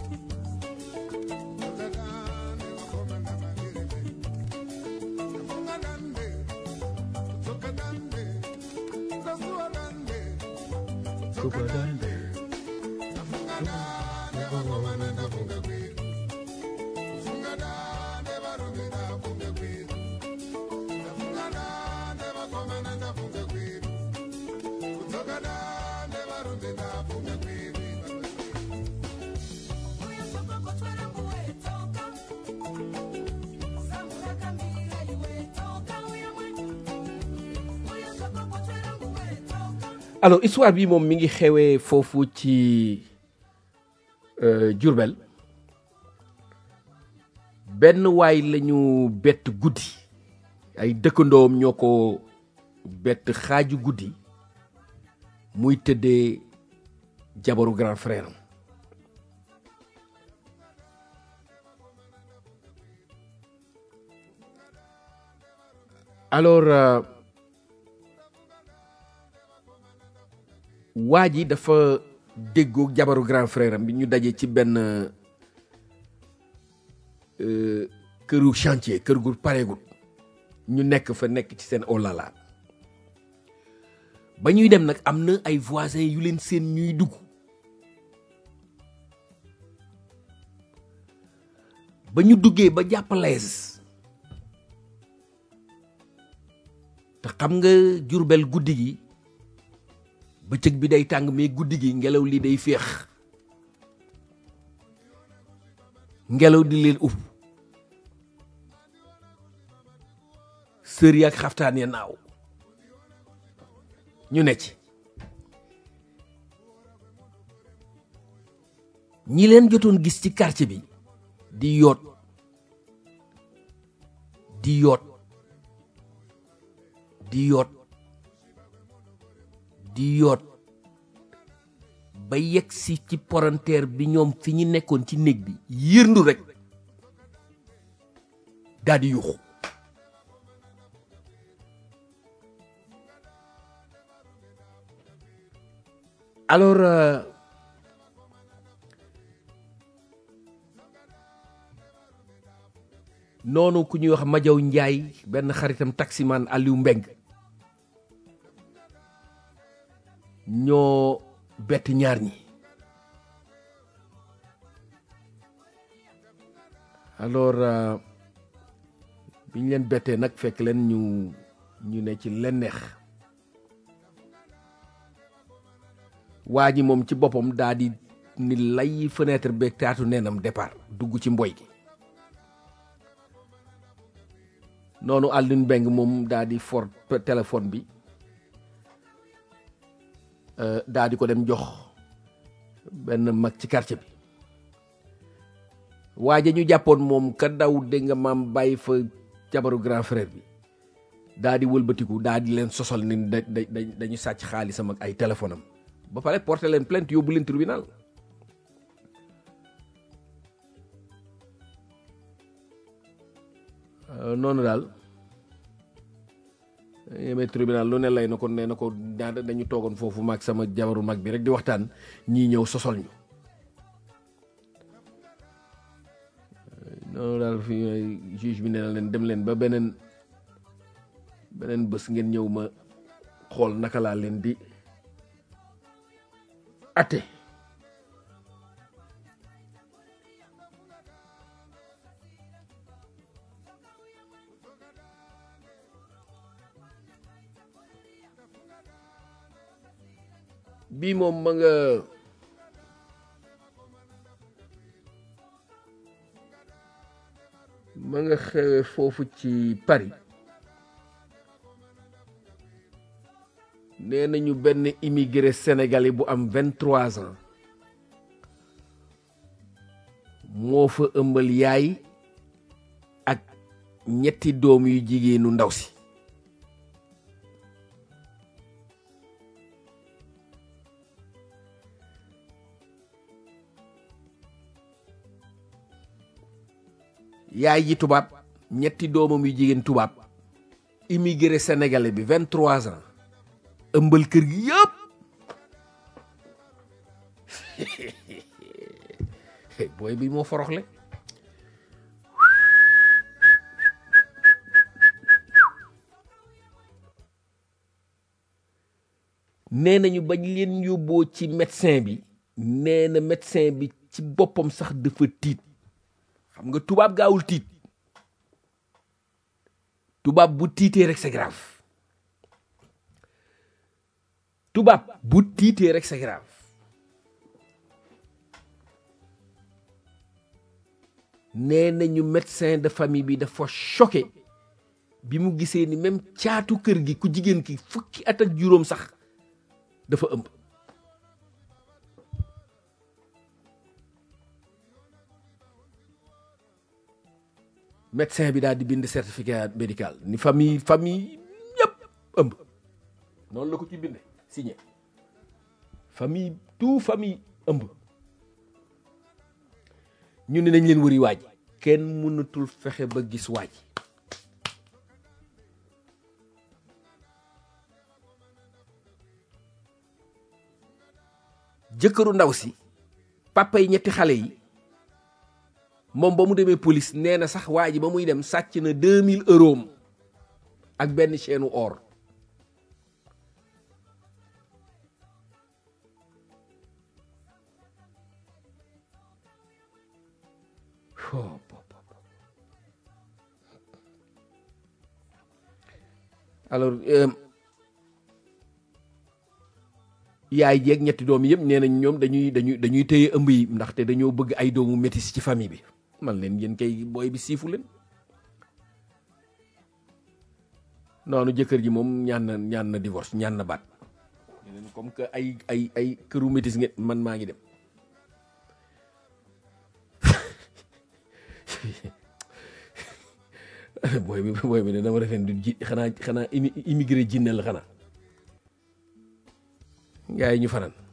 Tokatane wakoma na malireme. Nafunga dande. Toka dande. Nasua dande. Toka dande. Nafunga dande wakoma na nafunga kwetu. Nafunga dande warume nafunga kwetu. Nafunga dande wakoma na nafunga kwetu. Kutoka dande warume nafunga kwetu. alors histoire bi moom mi ngi xewee foofu ci euh, Diourbel benn waay lañu bett guddi ay dëkkandoom ñoo ko bett xaaju guddi muy tëddee jabaru grand frère am alors euh, waa ji dafa déggoo jabaru grand frère am bi ñu daje ci benn euh, këru chantier kër gu pareegul ñu nekk fa nekk ci seen olala ba ñuy dem nag am na ay voisins yu leen seen ñuy dugg ba ñu duggee ba jàpp lees te xam nga jurbel guddi gi bëccëg bi day tàng mais guddi gi ngelaw li day féex ngelaw di leen upp sër yi ak xaftaan ya naaw ñu ne ci ñi leen jotoon gis ci quartier bi di yoot di yoot di yoot di yoot ba yegg si ci poranteer bi ñoom fi ñu nekkoon ci néeg bi yërndu rek daal di yuuxu alors euh, noonu ku ñuy wax Majaw Njaay benn xaritam taximan Aliou Mbeng ñoo bett ñaar ñi alors euh, bi ñu leen bettee nag fekk leen ñu ñu ne ci leen neex waa ji moom ci boppam daa di ni lay fenêtre beeg taatu neenam départ dugg ci mboy gi noonu Alioune Mbeng moom daa di for téléphone bi euh, daa di ko dem jox benn mag ci quartier bi waaja ñu jàppoon moom ka daw dégg nga maam bàyyi fa jabaru grand frère bi daa di wëlbatiku daa di leen sosal ni da da dañu sàcc xaalisam ak ay téléphone am ba pare porté leen plainte yóbbu leen tribunal noonu daal yemee tribunal lu ne lay na ko nee na ko ñaata dañu toogoon foofu maag sama jabaru mag bi rek di waxtaan ñii ñëw sosol ñu noonu daal fi juge bi nee na leen dem leen ba beneen beneen bés ngeen ñëw ma xool naka laa leen di atte bii moom ma nga ma nga xewe foofu ci Paris nee nañu benn immigré sénégalais bu am vingt trois ans moo fa ëmbal yaay ak ñetti doom yu jigéenu ndaw si yaay ji tubaab ñetti doomam yu jigéen tubaab immigré sénégalais bi vingt trois ans ëmbal kër gi yëpp booy bi moo foroxle nee nañu bañ leen yóbboo ci médecin bi nee na médecin bi ci boppam sax dafa tiit xam nga tubaab gaawul tiit tubaab bu tiitee rek c'est grave tubaab bu tiitee rek c'est grave nee nañu médecin de famille bi dafa choqué bi mu gisee ni même caatu kër gi ku jigéen ki fukki at ak juróom sax dafa ëmb médecin bi daal di bind certificat médical ni famille famille ñëpp ëmb noonu la ko ci binde signé famille tout famille ëmb ñu ne nañ leen wëri waaj kenn mënatul fexe ba gis waaj jëkkëru ndaw si papa yi ñetti xale yi moom ba mu demee police nee na sax waa ji ba muy dem sàcc na 2000 euros ak benn chaîne or alors yaay jeeg ñetti doom yëpp nee nañ ñoom dañuy dañuy dañuy téye ëmb yi ndaxte dañoo bëgg ay doomu métis ci famille bi man leen yéen kay booy bi siifu leen noonu jëkkër ji moom ñaan na ñaan na divorce ñaan na baat leen comme que ay ay ay këru métis ngeen man maa ngi dem booy bi booy bi ne dama defeen du ji xanaa xanaa immigré jinne la xanaa gaa yi ñu fanaan